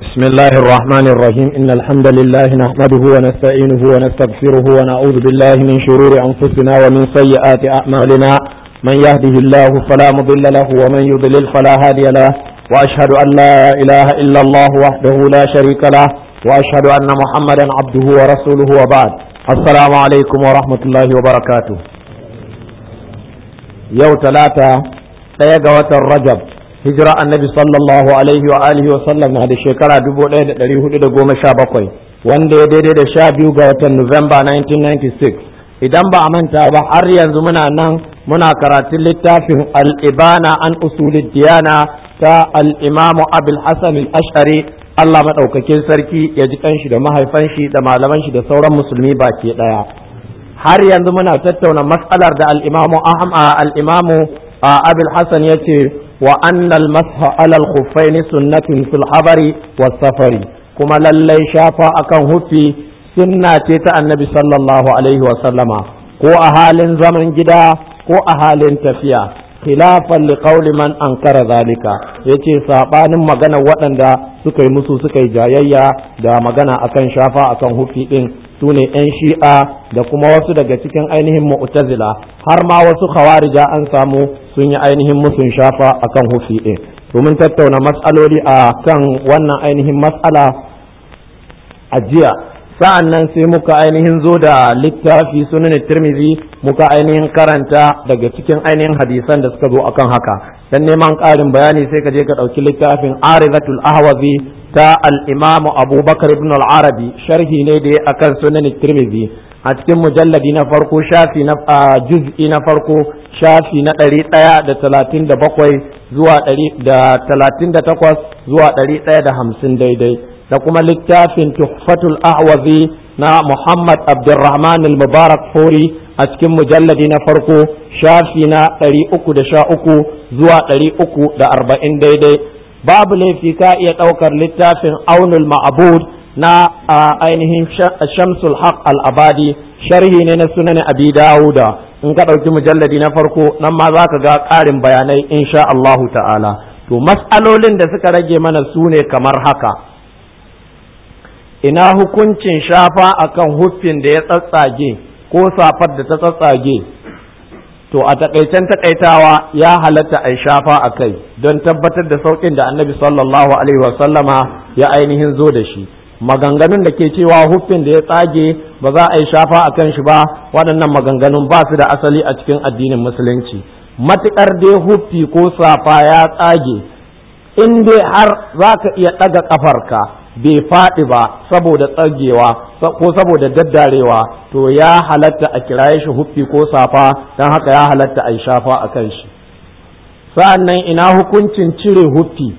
بسم الله الرحمن الرحيم إن الحمد لله نحمده ونستعينه ونستغفره ونعوذ بالله من شرور أنفسنا ومن سيئات أعمالنا من يهده الله فلا مضل له ومن يضلل فلا هادي له وأشهد أن لا إله إلا الله وحده لا شريك له وأشهد أن محمدا عبده ورسوله وبعد السلام عليكم ورحمة الله وبركاته يوم ثلاثة تيجا الرجب hijira annabi sallallahu alaihi wa alihi wa sallam na da shekara 1417 wanda ya daidai da sha biyu ga watan Nuwamba 1996 idan ba a manta ba har yanzu muna nan muna karatun littafin al-ibana an usulid diyana ta al-imamu abul hasan al-ash'ari Allah madaukakin sarki ya ji kanshi da mahaifan shi da malaman shi da sauran musulmi baki daya har yanzu muna tattauna mas'alar da al-imamu al-imamu abul hasan yace وأن المسح على الخفين سنة في الحضر والسفر كما للي شافا أكن هفي سنة النبي صلى الله عليه وسلم ko a halin zaman gida ko a halin tafiya khilafan liqauli man ankara zalika yace sabanin magana waɗanda suka yi musu suka yi jayayya da magana akan shafa akan hufi din sune yan shi'a da kuma wasu daga cikin ainihin mu'tazila har ma wasu khawarija an samu sun yi ainihin musun shafa akan hufi din domin tattauna matsaloli a kan wannan ainihin matsala a jiya sa'an nan sai muka ainihin zo da littafi sunan tirmizi muka ainihin karanta daga cikin ainihin hadisan da suka zo akan haka dan neman ƙarin bayani sai ka je ka ɗauki littafin arizatul ahwazi ta al-imam abubakar ibn al-arabi sharhi ne da ya akan sunan tirmizi a cikin mujalladi na farko shafi na juz'i na farko shafi na ɗari ɗaya da talatin da bakwai zuwa ɗari da talatin da takwas zuwa ɗari ɗaya da hamsin daidai da kuma littafin tuhfatul ahwazi na muhammad abdulrahman al-mubarak fori a cikin mujalladi na farko shafi na ɗari uku da sha uku zuwa ɗari uku da arba'in daidai babu laifi ka iya ɗaukar littafin aunul ma'abud na ainihin shamsul haq al-abadi sharhi ne na sunan abi dawuda in ka ɗauki mujalladi na farko nan ma za ka ga ƙarin bayanai insha Allahu ta'ala to mas'alolin da suka rage mana su ne kamar haka ina hukuncin shafa akan huffin da ya tsatsage ko safar da ta tsatsage to a takaicen takaitawa ya halatta a shafa a kai don tabbatar da sauƙin da annabi sallallahu alaihi wasallama ya ainihin zo da shi maganganun da ke cewa huffin da ya tsage ba za a yi shafa a kan shi ba waɗannan maganganun ba su da asali a cikin addinin musulunci matuƙar dai huffi ko safa ya tsage in dai har za ka iya ɗaga ƙafarka bai faɗi ba saboda tsagewa ko saboda daddarewa to ya halatta a kiraye shi huffi ko safa don haka ya halatta a yi shafa a kan shi sa'an nan ina hukuncin cire huffi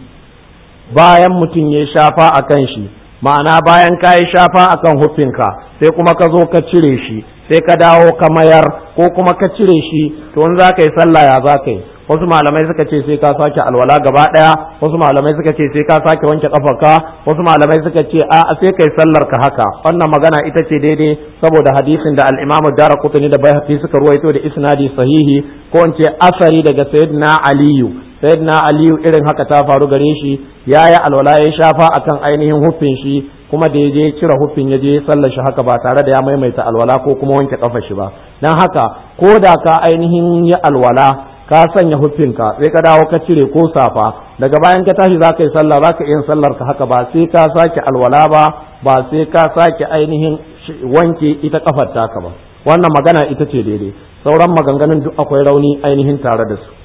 bayan mutum ya shafa a kan shi ma'ana bayan ka yi shafa akan hufinka sai kuma ka zo ka cire shi sai ka dawo ka mayar ko kuma ka cire shi to in za ka yi sallah ya za ka yi wasu malamai suka ce sai ka sake alwala gaba daya wasu malamai suka ce sai ka sake wanke kafarka wasu malamai suka ce a sai kai sallar ka haka wannan magana ita ce daidai saboda hadisin da al-Imam Daraqutni da Baihaqi suka ruwaito da isnadi sahihi ko in ce asari daga Sayyidina Aliyu sayyidina aliyu irin haka ta faru gare shi ya yi alwala ya shafa akan ainihin huffin shi kuma da ya je cire huffin ya je sallar shi haka ba tare da ya maimaita alwala ko kuma wanke kafa shi ba dan haka ko da ka ainihin yi alwala ka sanya huffinka sai ka dawo ka cire ko safa daga bayan ka tashi za ka yi sallah za ka yin sallar ka haka ba sai ka sake alwala ba ba sai ka sake ainihin wanke ita kafar taka ba wannan magana ita ce daidai sauran maganganun duk akwai rauni ainihin tare da su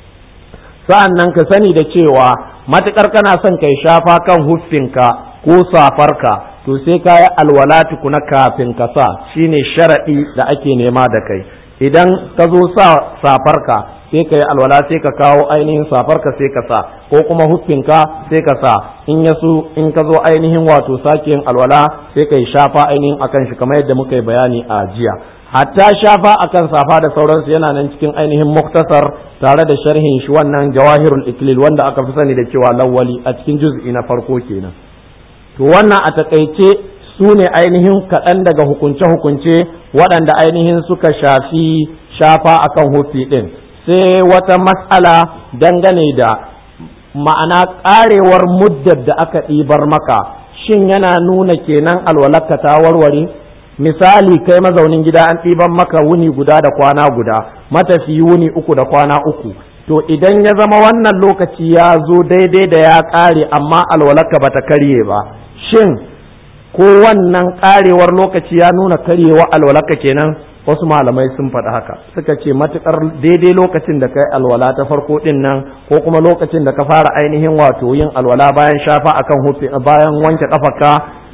sa'an nan ka sani da cewa matuƙar kana son kai shafa kan huffinka ko safarka to sai ka yi alwala tukuna kafin ka sa shine sharaɗi da ake nema da kai idan ka zo sa safarka sai ka yi alwala sai ka kawo ainihin safarka sai ka sa ko kuma huffinka sai ka sa in ya su in ka zo ainihin wato sake yin alwala sai ka yi shafa ainihin akan shi kamar yadda muka yi bayani a jiya hatta shafa akan safa da sauransu yana nan cikin ainihin muktasar tare da sharhin shi wannan jawahirul iklil wanda aka fi sani da cewa lawwali a cikin juz'i na farko kenan to wannan a takaice su ne ainihin kaɗan daga hukunce-hukunce waɗanda ainihin suka shafi shafa akan hufi ɗin sai wata mas'ala dangane da ma'ana ƙarewar muddar da aka ɗibar maka shin yana nuna kenan alwalarka ta warware misali kai mazaunin gida an ɗiban maka wuni guda da kwana guda matafi wuni uku da kwana uku to idan ya zama wannan lokaci ya zo daidai da ya ƙare amma alwalarka bata karye ba shin ko wannan ƙarewar lokaci ya nuna karyewa alwalarka kenan wasu malamai sun faɗi haka suka ce matukar daidai lokacin da kai alwala ta farko din nan ko kuma lokacin da ka fara ainihin wato yin alwala bayan shafa akan hufi bayan wanke kafarka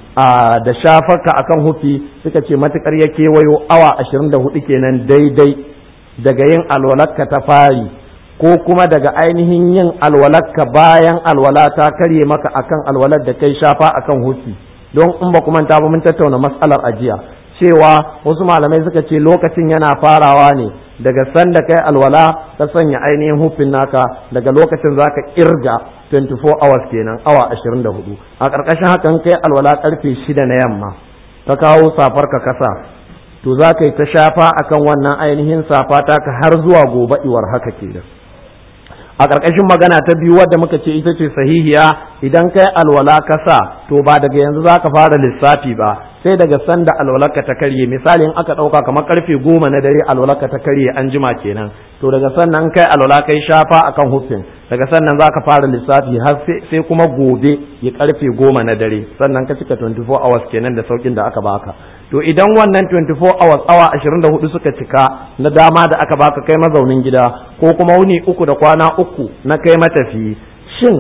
da shafarka akan hufi suka ce matukar ya kewayo awa 24 kenan daidai daga yin alwalarka ta fari ko kuma daga ainihin yin alwalarka bayan alwala ta karye maka akan alwalar da kai shafa akan hufi don in ba kuma ta ba mun tattauna matsalar ajiya cewa wasu malamai suka ce lokacin yana farawa ne daga sanda kai alwala ka sanya ainihin hufin naka daga lokacin zaka kirga 24 hours kenan awa 24 a ƙarƙashin hakan kai alwala karfe 6 na yamma ka kawo safar ka kasa to za ka yi ta shafa akan wannan ainihin safa taka har zuwa gobe iwar haka kenan a ƙarƙashin magana ta biyu wadda muka ce ita ce sahihiya idan kai alwala ka sa to ba daga yanzu za ka fara lissafi ba sai daga sanda alwalarka ta karye misali in aka ɗauka kamar karfe goma na dare alwalarka ta karye an jima kenan to daga sannan kai alwala kai shafa akan hufin daga sannan za ka fara lissafi har sai kuma gobe ya karfe goma na dare sannan ka cika 24 hours kenan da saukin da aka baka to idan wannan 24 hours awa 24 suka cika na dama da aka baka kai mazaunin gida ko kuma wuni uku da kwana uku na kai matafiyi shin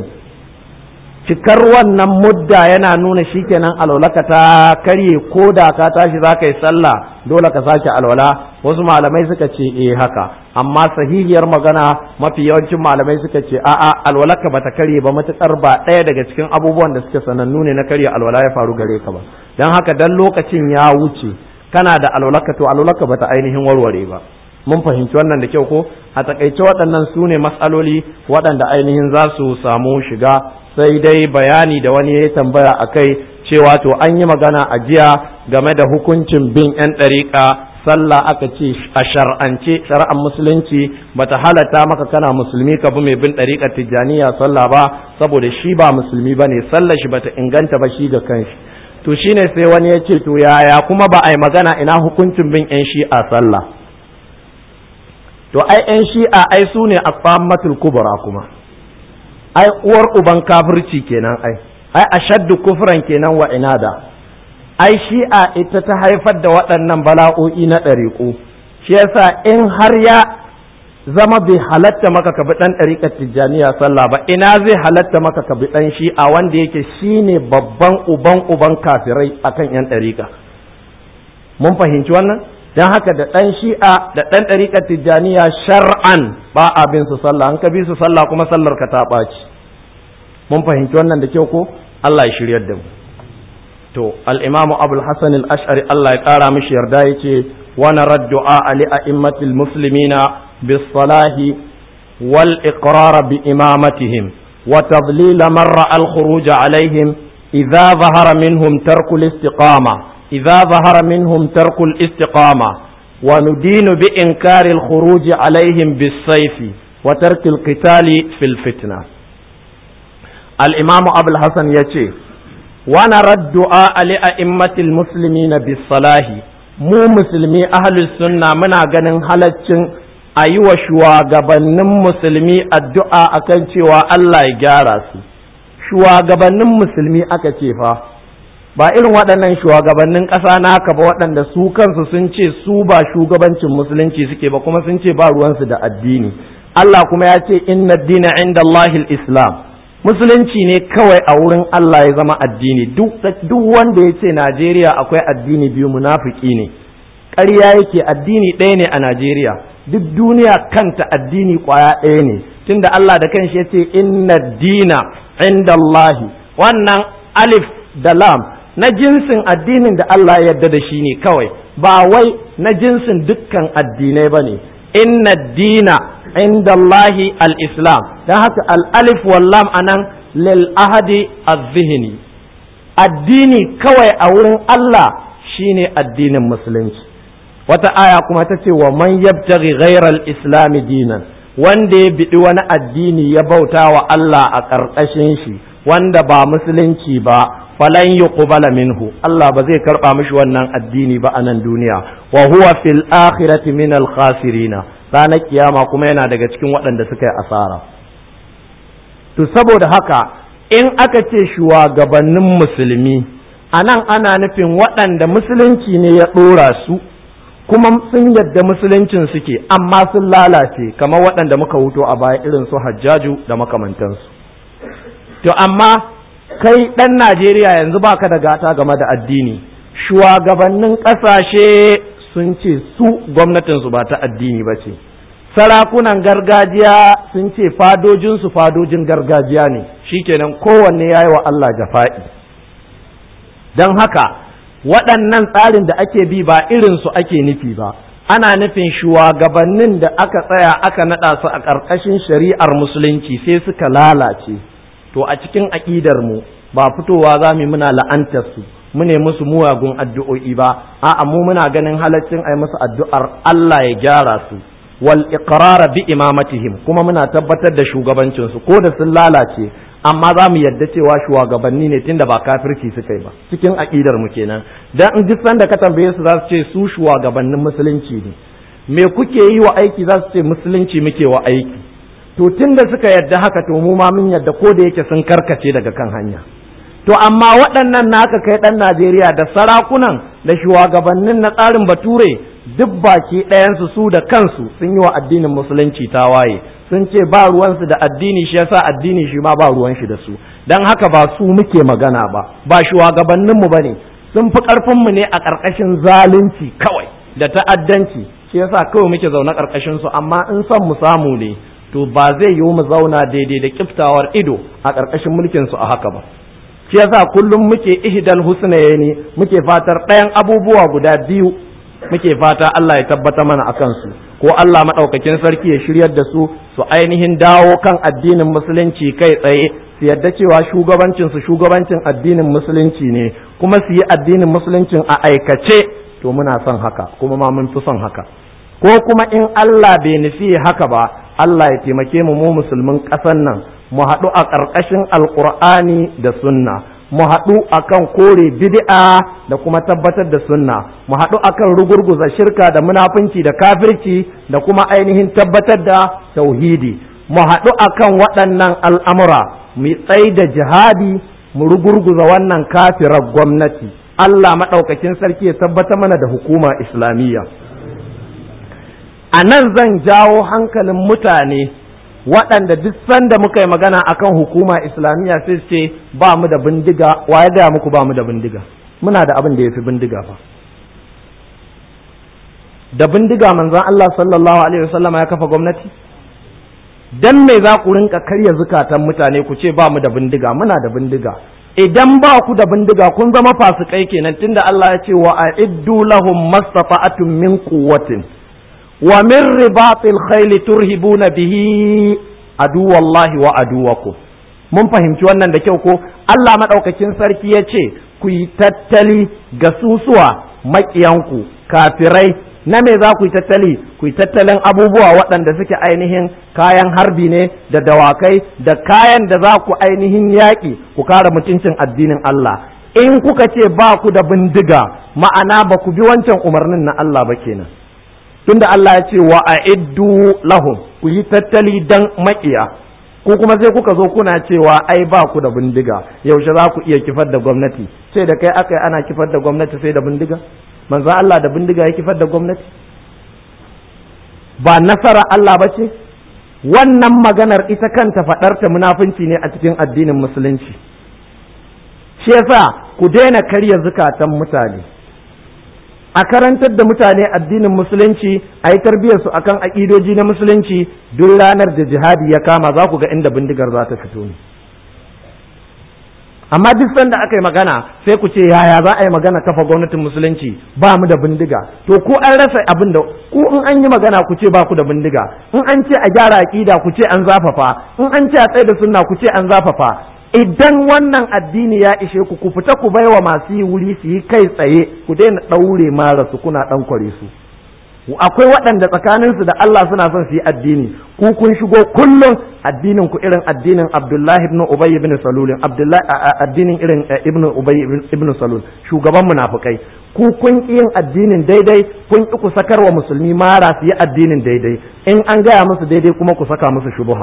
cikar wannan mudda yana nuna shikenan alwalaka ta karye ko da ka tashi za ka yi sallah dole ka sake alwala wasu malamai suka ce eh haka amma sahihiyar magana mafi yawancin malamai suka ce a'a alwalaka bata karye ba matukar ba ɗaya daga cikin abubuwan da suke sanannu ne na karye alwala ya faru gare ka ba don haka dan lokacin ya wuce kana da alwalaka to alwalaka bata ainihin warware ba mun fahimci wannan da kyau ko a takaice waɗannan su ne matsaloli waɗanda ainihin za su samu shiga sai dai bayani da wani ya tambaya a kai cewa to an yi magana a jiya game da hukuncin bin 'yan ɗariƙa sallah aka ce a shar'ance shari'ar musulunci bata halatta maka kana musulmi ka bi mai bin ɗariƙar tijjaniya sallah ba saboda shi ba musulmi ba ne sallah shi bata inganta ba shi ga kanshi to shine sai wani ya ce to yaya kuma ba a yi magana ina hukuncin bin 'yan shi'a sallah to ai 'yan shi'a ai su ne a kubra kuma ai uwar uban kafirci kenan ai ai ashaddu kufran kenan wa inada ai shi'a ita ta haifar da waɗannan bala'o'i na ɗariƙu shi yasa in har ya zama bai halatta maka ka bi ɗan ɗariƙar tijjaniya sallah ba ina zai halatta maka ka bi ɗan shi'a wanda yake shine babban uban uban kafirai akan yan ɗariƙa mun fahimci wannan don haka da ɗan shi'a da ɗan ɗariƙar tijjaniya shar'an ba a bin su sallah an ka bi su sallah kuma sallar ka ta ɓaci mun fahimci wannan da kyau ko Allah ya shiryar da mu to al-imamu abul hasan al-ash'ari Allah ya ƙara mishi yarda yace wa narad du'a li a'immatil muslimina bis salahi wal iqrar bi imamatihim wa tadlil man ra'a al-khuruj alaihim idza zahara minhum tarku al-istiqama إذا ظهر منهم ترك الاستقامة وندين بإنكار الخروج عليهم بالسيف وترك القتال في الفتنة الإمام أبو الحسن يتي ونرى الدعاء لأئمة المسلمين بالصلاح mu musulmi ahlus sunna muna ganin halaccin a yi wa shugabannin musulmi addu'a akan cewa Allah ya gyara su shugabannin musulmi aka ce fa ba irin waɗannan shugabannin ƙasa naka ba waɗanda su kansu sun ce su ba shugabancin musulunci suke ba kuma sun ce ba ruwansu da addini Allah kuma ya ce inna dina inda Allahil Islam musulunci ne kawai a wurin Allah ya zama addini duk wanda ya ce Najeriya akwai addini biyu munafiki ne ƙarya yake addini ɗaya ne a Najeriya duk duniya kanta addini ƙwaya ɗaya ne tunda Allah da kanshi ya ce inna dina inda Allahi wannan alif da lam na jinsin addinin da Allah ya yarda da shi ne kawai ba wai na jinsin dukkan addinai ba ne inna dina inda Allahi al-islam don haka al-alif wallam anan lil ahadi az-zihni addini kawai a wurin Allah shine addinin musulunci wata aya kuma ta ce wa man yabtaghi ghayra al-islam dinan wanda ya biɗi wani addini ya bauta wa Allah a ƙarƙashin shi wanda ba musulunci ba falan yuqbala minhu Allah ba zai karɓa mishi wannan addini ba a nan duniya wa huwa fil akhirati min al khasirina ranar kiyama kuma yana daga cikin waɗanda suka yi asara to saboda haka in aka ce shugabannin musulmi a nan ana nufin waɗanda musulunci ne ya ɗora su kuma sun yadda musuluncin suke amma sun lalace kamar waɗanda muka wuto a baya irin su hajjaju da makamantansu to amma kai ɗan najeriya yanzu baka da gata game da addini shugabannin ƙasashe sun ce su gwamnatinsu ba ta addini ba ce sarakunan gargajiya sun ce fadojinsu fadojin gargajiya ne shikenan kowanne ya yi wa Allah jafa'i don haka waɗannan tsarin da ake bi ba irinsu ake nufi ba ana nufin shugabannin da aka tsaya aka naɗa su a ƙarƙashin shari'ar musulunci sai suka lalace to a cikin aƙidar mu ba fitowa za mu muna la'antar su mu ne musu muwagun addu'o'i ba a'a mu muna ganin halaccin ai musu addu'ar Allah ya gyara su wal iqrara bi imamatihim kuma muna tabbatar da shugabancin su ko da sun lalace amma za mu yadda cewa shugabanni ne tunda ba kafirci suka yi ba cikin aqidar mu kenan dan in duk sanda ka tambaye su za su ce su shugabannin musulunci ne me kuke yi wa aiki za su ce musulunci muke wa aiki to tunda suka yadda haka to mu ma mun yadda ko da yake sun karkace daga kan hanya to amma waɗannan naka kai ɗan Najeriya da sarakunan da shugabannin na tsarin bature duk baki ɗayansu su da kansu sun yi wa addinin musulunci tawaye sun ce ba ruwansu da addini shi yasa addini shi ma ba ruwan shi da su dan haka ba su muke magana ba ba shugabanninmu ba ne sun fi ƙarfinmu ne a ƙarƙashin zalunci kawai da ta'addanci shi yasa kawai muke zaune ƙarƙashin su amma in son mu samu ne to ba zai yiwu mu zauna daidai da kiftawar ido a ƙarƙashin mulkin su a haka ba shi yasa kullum muke ihdal husnayni muke fatar ɗayan abubuwa guda biyu muke fata Allah ya tabbata mana akan su ko Allah madaukakin sarki ya shiryar da su su ainihin dawo kan addinin musulunci kai tsaye su yadda cewa shugabancin su shugabancin addinin musulunci ne kuma su yi addinin musuluncin a aikace to muna son haka kuma ma mun fi son haka ko kuma in Allah bai nufi haka ba Allah ya taimake mu mu musulmin ƙasar nan mu haɗu a ƙarƙashin alƙur'ani da sunna mu haɗu akan kore bid'a da kuma tabbatar da sunna mu haɗu akan rugurguza shirka da munafunci da kafirci da kuma ainihin tabbatar da tauhidi mu haɗu akan waɗannan al'amura mu tsai da jihadi mu rugurguza wannan kafirar gwamnati Allah maɗaukakin sarki ya tabbata mana da hukuma islamiyya a nan zan jawo hankalin mutane waɗanda duk sanda muka yi magana akan hukuma islamiyya sai ce ba mu da bindiga wa ya gaya muku ba mu da bindiga muna da abin da ya fi bindiga fa da bindiga manzon Allah sallallahu alaihi wasallam ya kafa gwamnati dan me za ku rinka karya zukatan mutane ku ce ba mu da bindiga muna da bindiga idan ba ku da bindiga kun zama fasikai kenan tunda Allah ya ce wa a'iddu lahum mastata'atun min quwwatin wa min ribatil khayli turhibuna bihi aduwallahi wa aduwakum mun fahimci wannan da kyau ko Allah madaukakin sarki ya ce ku yi tattali ga susuwa maƙiyanku kafirai na me za ku yi tattali ku yi tattalin abubuwa waɗanda suke ainihin kayan harbi ne da dawakai da kayan da za ku ainihin yaƙi ku kare mutuncin addinin Allah in kuka ce ba ku da bindiga ma'ana ba ku bi wancan umarnin na Allah ba kenan tunda Allah ya ce wa a'iddu lahum ku yi tattali dan maƙiya ko kuma sai kuka zo kuna cewa ai ba ku da bindiga yaushe za ku iya kifar da gwamnati sai da kai aka yi ana kifar da gwamnati sai da bindiga manzo Allah da bindiga ya kifar da gwamnati ba nasara Allah ba ce wannan maganar ita kanta faɗarta munafunci ne a cikin addinin musulunci shi yasa ku daina karya zukatan mutane a karantar da mutane addinin musulunci a yi tarbiyyarsu akan aƙidoji na musulunci duk ranar da jihadi ya kama za ku ga inda bindigar za ta fito ne amma duk sanda aka yi magana sai ku ce yaya za a yi magana kafa gwamnatin musulunci ba mu da bindiga to ko an rasa abin da ku in an yi magana ku ce ba ku da bindiga in an ce a gyara aƙida ku ce an zafafa in an ce a tsaye da sunna ku ce an zafafa idan wannan addini ya ishe ku ku fita ku baiwa masu yi wuri su yi kai tsaye ku daina ɗaure mara su kuna ɗan kware su akwai waɗanda tsakaninsu da Allah suna son su yi addini ku kun shigo kullum addinin ku irin addinin Abdullahi ibn Ubay ibn Salul Abdullahi addinin irin ibn Ubay ibn Salul shugaban munafikai ku kun yin addinin daidai kun ki ku sakar wa musulmi mara su yi addinin daidai in an gaya musu daidai kuma ku saka musu shubuha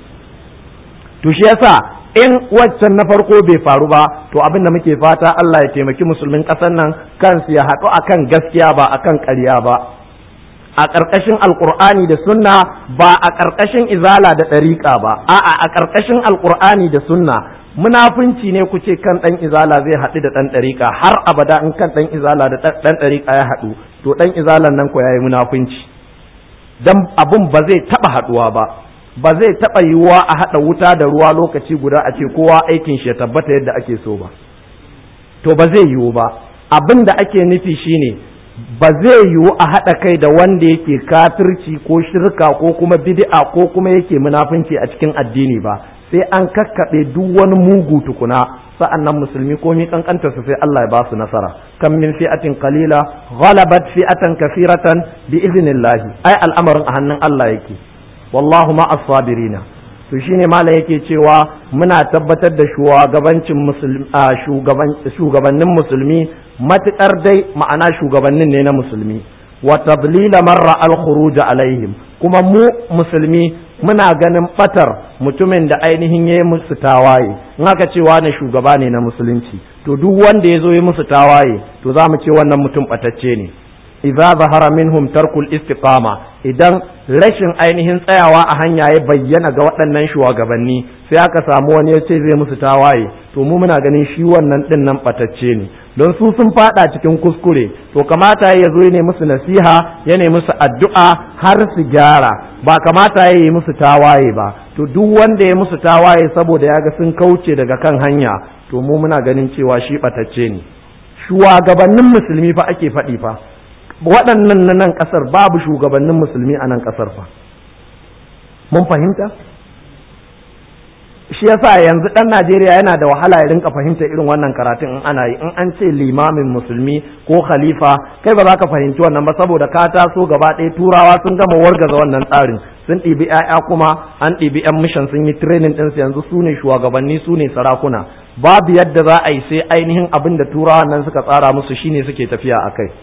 to shi yasa in waccan na farko bai faru ba to abin da muke fata Allah ya taimaki musulmin ƙasar nan kansu ya haɗu akan gaskiya ba akan ƙarya ba a ƙarƙashin alƙur'ani da sunna ba a ƙarƙashin izala da ɗariƙa ba a'a a ƙarƙashin alƙur'ani da sunna munafunci ne ku ce kan ɗan izala zai haɗu da ɗan ɗariƙa har abada in kan ɗan izala da ɗan ɗariƙa ya haɗu to ɗan izalan nan ko yayi munafunci dan abun ba zai taɓa haɗuwa ba ba zai taɓa yiwuwa a haɗa wuta da ruwa lokaci guda a ce kowa aikin shi ya tabbata yadda ake so ba to ba zai yiwu ba abin da ake nufi shine ba zai yiwu a haɗa kai da wanda yake kafirci ko shirka ko kuma bid'a ko kuma yake munafunci a cikin addini ba sai an kakkaɓe duk wani mugu tukuna sa'an nan musulmi ko mi kankanta su sai Allah ya ba su nasara kan min fi'atin qalila ghalabat fi'atan kathiratan bi idnillahi ai al'amarin a hannun Allah yake wallahu ma as-sabirina to shine malam yake cewa muna tabbatar da shugabancin musulmi shugabannin musulmi matukar dai ma'ana shugabannin ne na musulmi wa tadlila marra al-khuruj alaihim kuma mu musulmi muna ganin batar mutumin da ainihin yayi musu tawaye in aka ce wani shugaba ne na musulunci to duk wanda ya zo yi musu tawaye to za mu ce wannan mutum batacce ne idza zahara minhum tarkul istiqama idan rashin ainihin tsayawa a hanya ya bayyana ga waɗannan shugabanni sai aka samu wani ya ce zai musu tawaye to mu muna ganin shi wannan din nan batacce ne don su sun fada cikin kuskure to kamata ya zo ne musu nasiha ya ne musu addu'a har su gyara ba kamata ya yi musu tawaye ba to duk wanda ya musu tawaye saboda ya ga sun kauce daga kan hanya to mu muna ganin cewa shi batacce ne shugabannin musulmi fa ake faɗi fa waɗannan na nan ƙasar babu shugabannin musulmi a nan ƙasar fa mun fahimta shi yasa yanzu ɗan Najeriya yana da wahala ya rinka fahimta irin wannan karatun in ana yi in an ce limamin musulmi ko khalifa kai ba za ka fahimci wannan ba saboda ka taso gaba ɗaya turawa sun gama wargaza wannan tsarin sun ɗibi 'ya'ya kuma an ɗibi 'yan mishan sun yi training ɗinsu yanzu su ne shugabanni su ne sarakuna babu yadda za a yi sai ainihin abin da turawan nan suka tsara musu shine suke tafiya a kai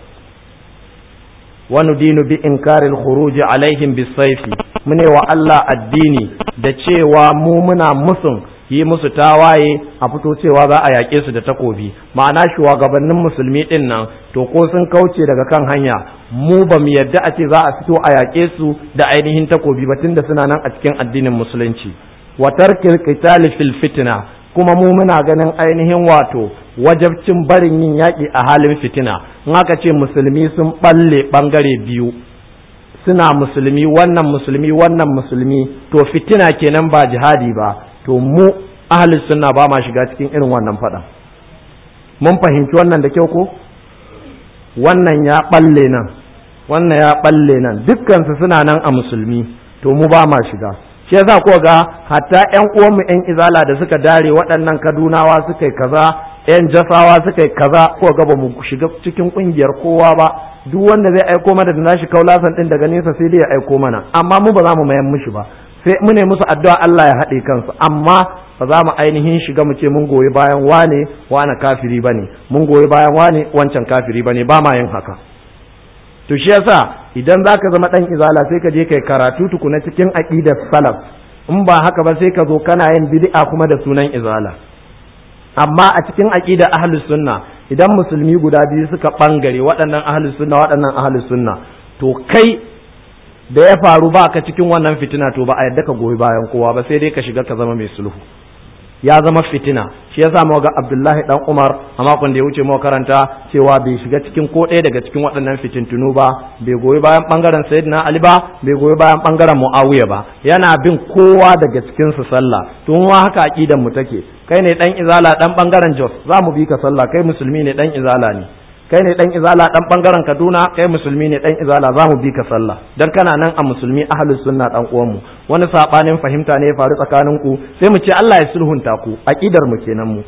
وندين بإنكار الخروج عليهم بالسيف من الله addini da cewa mu muna musun yi musu tawaye a fito cewa za a yaƙe su da takobi ma'ana shugabannin musulmi ɗin nan to ko sun kauce daga kan hanya mu ba mu yadda a ce za a fito a yaƙe su da ainihin takobi ba tunda suna nan a cikin addinin musulunci wa tarkil qitali fil fitna kuma mu muna ganin ainihin wato wajabcin barin yin yaƙi a halin fitina in aka ce musulmi sun balle ɓangare biyu suna musulmi wannan musulmi wannan musulmi to fitina kenan ba jihadi ba to mu ahli sunna ba ma shiga cikin irin wannan faɗa mun fahimci wannan da kyau ko wannan ya balle nan wannan ya balle nan dukkansu suna nan a musulmi to mu ba ma shiga shi yasa ko ga hatta ƴan uwanmu ƴan izala da suka dare waɗannan kadunawa suka yi kaza ƴan jasawa suka yi kaza ko ga ba mu shiga cikin ƙungiyar kowa ba duk wanda zai aiko mana da nashi kaulasan din daga nesa sai dai ya aiko mana amma mu ba za mu mayan mishi ba sai mu ne musu addu'a Allah ya haɗe kansu amma ba za mu ainihin shiga mu ce mun goyi bayan wane wane kafiri bane mun goyi bayan wane wancan kafiri bane ba ma yin haka to shi yasa idan zaka zama dan izala sai ka je kai karatu tukuna cikin aqidar salaf in ba haka ba sai ka zo kana yin bid'a kuma da sunan izala amma a cikin aqidar ahlus sunna idan musulmi guda biyu suka bangare waɗannan ahlus sunna waɗannan ahlus sunna to kai da ya faru ba ka cikin wannan fitina to ba a yadda ka goyi bayan kowa ba sai dai ka shiga ka zama mai sulhu ya zama fitina shi yasa mu ga Abdullahi dan Umar a makon da ya wuce mu karanta cewa bai shiga cikin ko ɗaya daga cikin waɗannan fitintunu ba bai goyi bayan bangaren Sayyidina Ali ba bai goyi bayan bangaren Muawiya ba yana bin kowa daga cikin su sallah to mu haka aqidan mu take kai ne dan izala dan bangaren Jos za mu bi ka sallah kai musulmi ne dan izala ne kai ne dan izala dan bangaren Kaduna kai musulmi ne dan izala za mu bi ka sallah dan kana nan a musulmi ahlus sunna dan uwan mu wani sabanin fahimta ne ya faru tsakanin ku sai mu ce Allah ya sulhunta ku aqidar mu kenan mu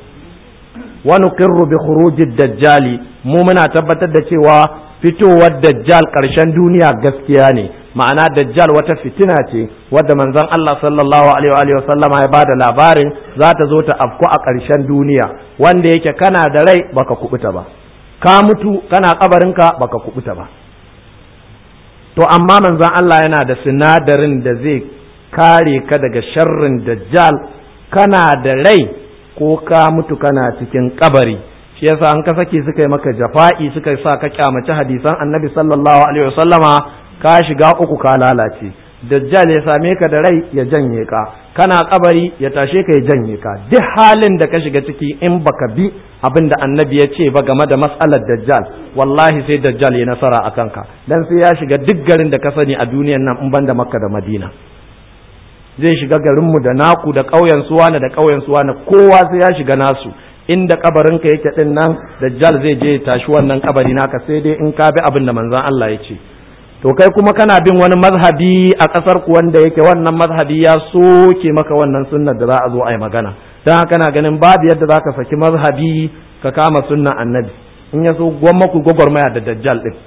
wa nuqirru bi khurujid dajjali mu muna tabbatar da cewa fitowar dajjal karshen duniya gaskiya ne ma'ana dajjal wata fitina ce wadda manzon Allah sallallahu alaihi wa sallama ya bada labarin za ta zo ta afku a ƙarshen duniya wanda yake kana da rai baka kubuta ba ka mutu kana kabarinka baka kubuta ba to amma manzon Allah yana da sinadarin da zai kare ka daga sharrin dajjal kana da rai ko ka mutu kana cikin kabari shi yasa an ka saki suka yi maka jafa'i suka sa ka kyamaci hadisan annabi sallallahu alaihi wasallama ka shiga uku ka lalace dajjal ya same ka da rai ya janye ka kana kabari ya tashe ka ya janye ka duk halin da ka shiga ciki in baka bi abin da annabi ya ce ba game da matsalar dajjal wallahi sai dajjal ya nasara a kanka dan sai ya shiga duk garin da ka sani a duniyan nan in banda makka da madina zai shiga garinmu da naku da ƙauyen suwana da ƙauyen suwana kowa sai ya shiga nasu inda kabarinka yake din nan dajjal zai je tashi wannan kabari naka sai dai in ka bi abin da manzon Allah ya ce to kai kuma kana bin wani mazhabi a kasar ku wanda yake wannan mazhabi ya soke maka wannan sunnar da za a zo a yi magana dan haka na ganin babu yadda zaka saki mazhabi ka kama sunnan annabi in ya so gwamma ku gwagwarmaya da dajjal din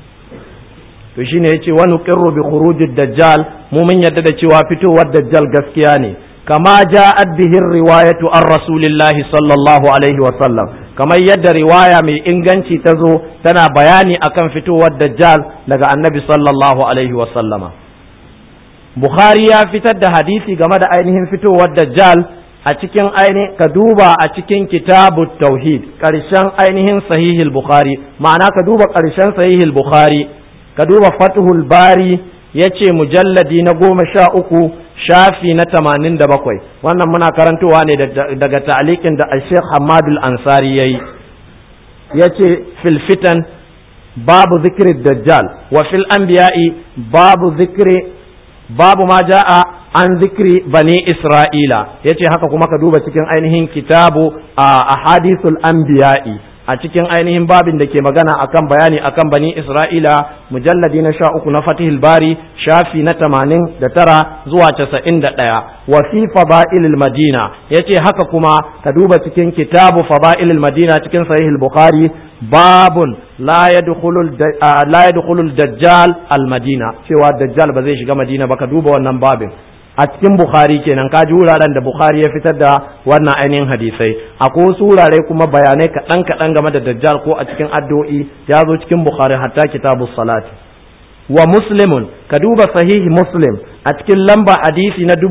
to shine yace wa nuqirru bi khurujid dajjal mu mun yadda da cewa fitowar dajjal gaskiya ne kama ja'at bihi riwayatu an rasulillahi sallallahu alaihi wa sallam kamar yadda riwaya mai inganci ta zo tana bayani akan fitowar dajjal daga annabi sallallahu alaihi wa sallama bukhari ya fitar da hadisi game da ainihin fitowar dajjal a cikin ainihin ka duba a cikin kitabu tauhid karshen ainihin sahihil bukhari ma'ana ka duba karshen sahihil bukhari ka duba fathul bari ya ce mujalladi na goma sha uku shafi na tamanin da bakwai wannan muna karantowa ne daga ta'alikin da sheikh hamadul ansari ya yi ya ce filfitan babu zikirin dajjal wa fil anbiya'i babu zikiri babu ma ja'a an zikiri bani isra'ila ya ce haka kuma ka duba cikin ainihin kitabu a ahadithul anbiya'i a cikin ainihin babin da ke magana akan bayani akan bani Isra'ila mujalladi na sha uku na Fatihul Bari shafi na tamanin da tara zuwa casa'in da ɗaya wa fi fada'ilil Madina ya ce haka kuma ka duba cikin kitabu fada'ilil Madina cikin sahihul Bukhari babun la yadkhulul dajjal al Madina cewa dajjal ba zai shiga Madina ba ka duba wannan babin a cikin Bukhari kenan ka ji wuraren da Bukhari ya fitar da wannan ainihin hadisai akwai wasu wurare kuma bayanai kaɗan kaɗan game da dajjal ko a cikin addu'o'i ya zo cikin Bukhari hatta kitabus salati wa muslimun ka duba sahihi muslim a cikin lamba hadisi na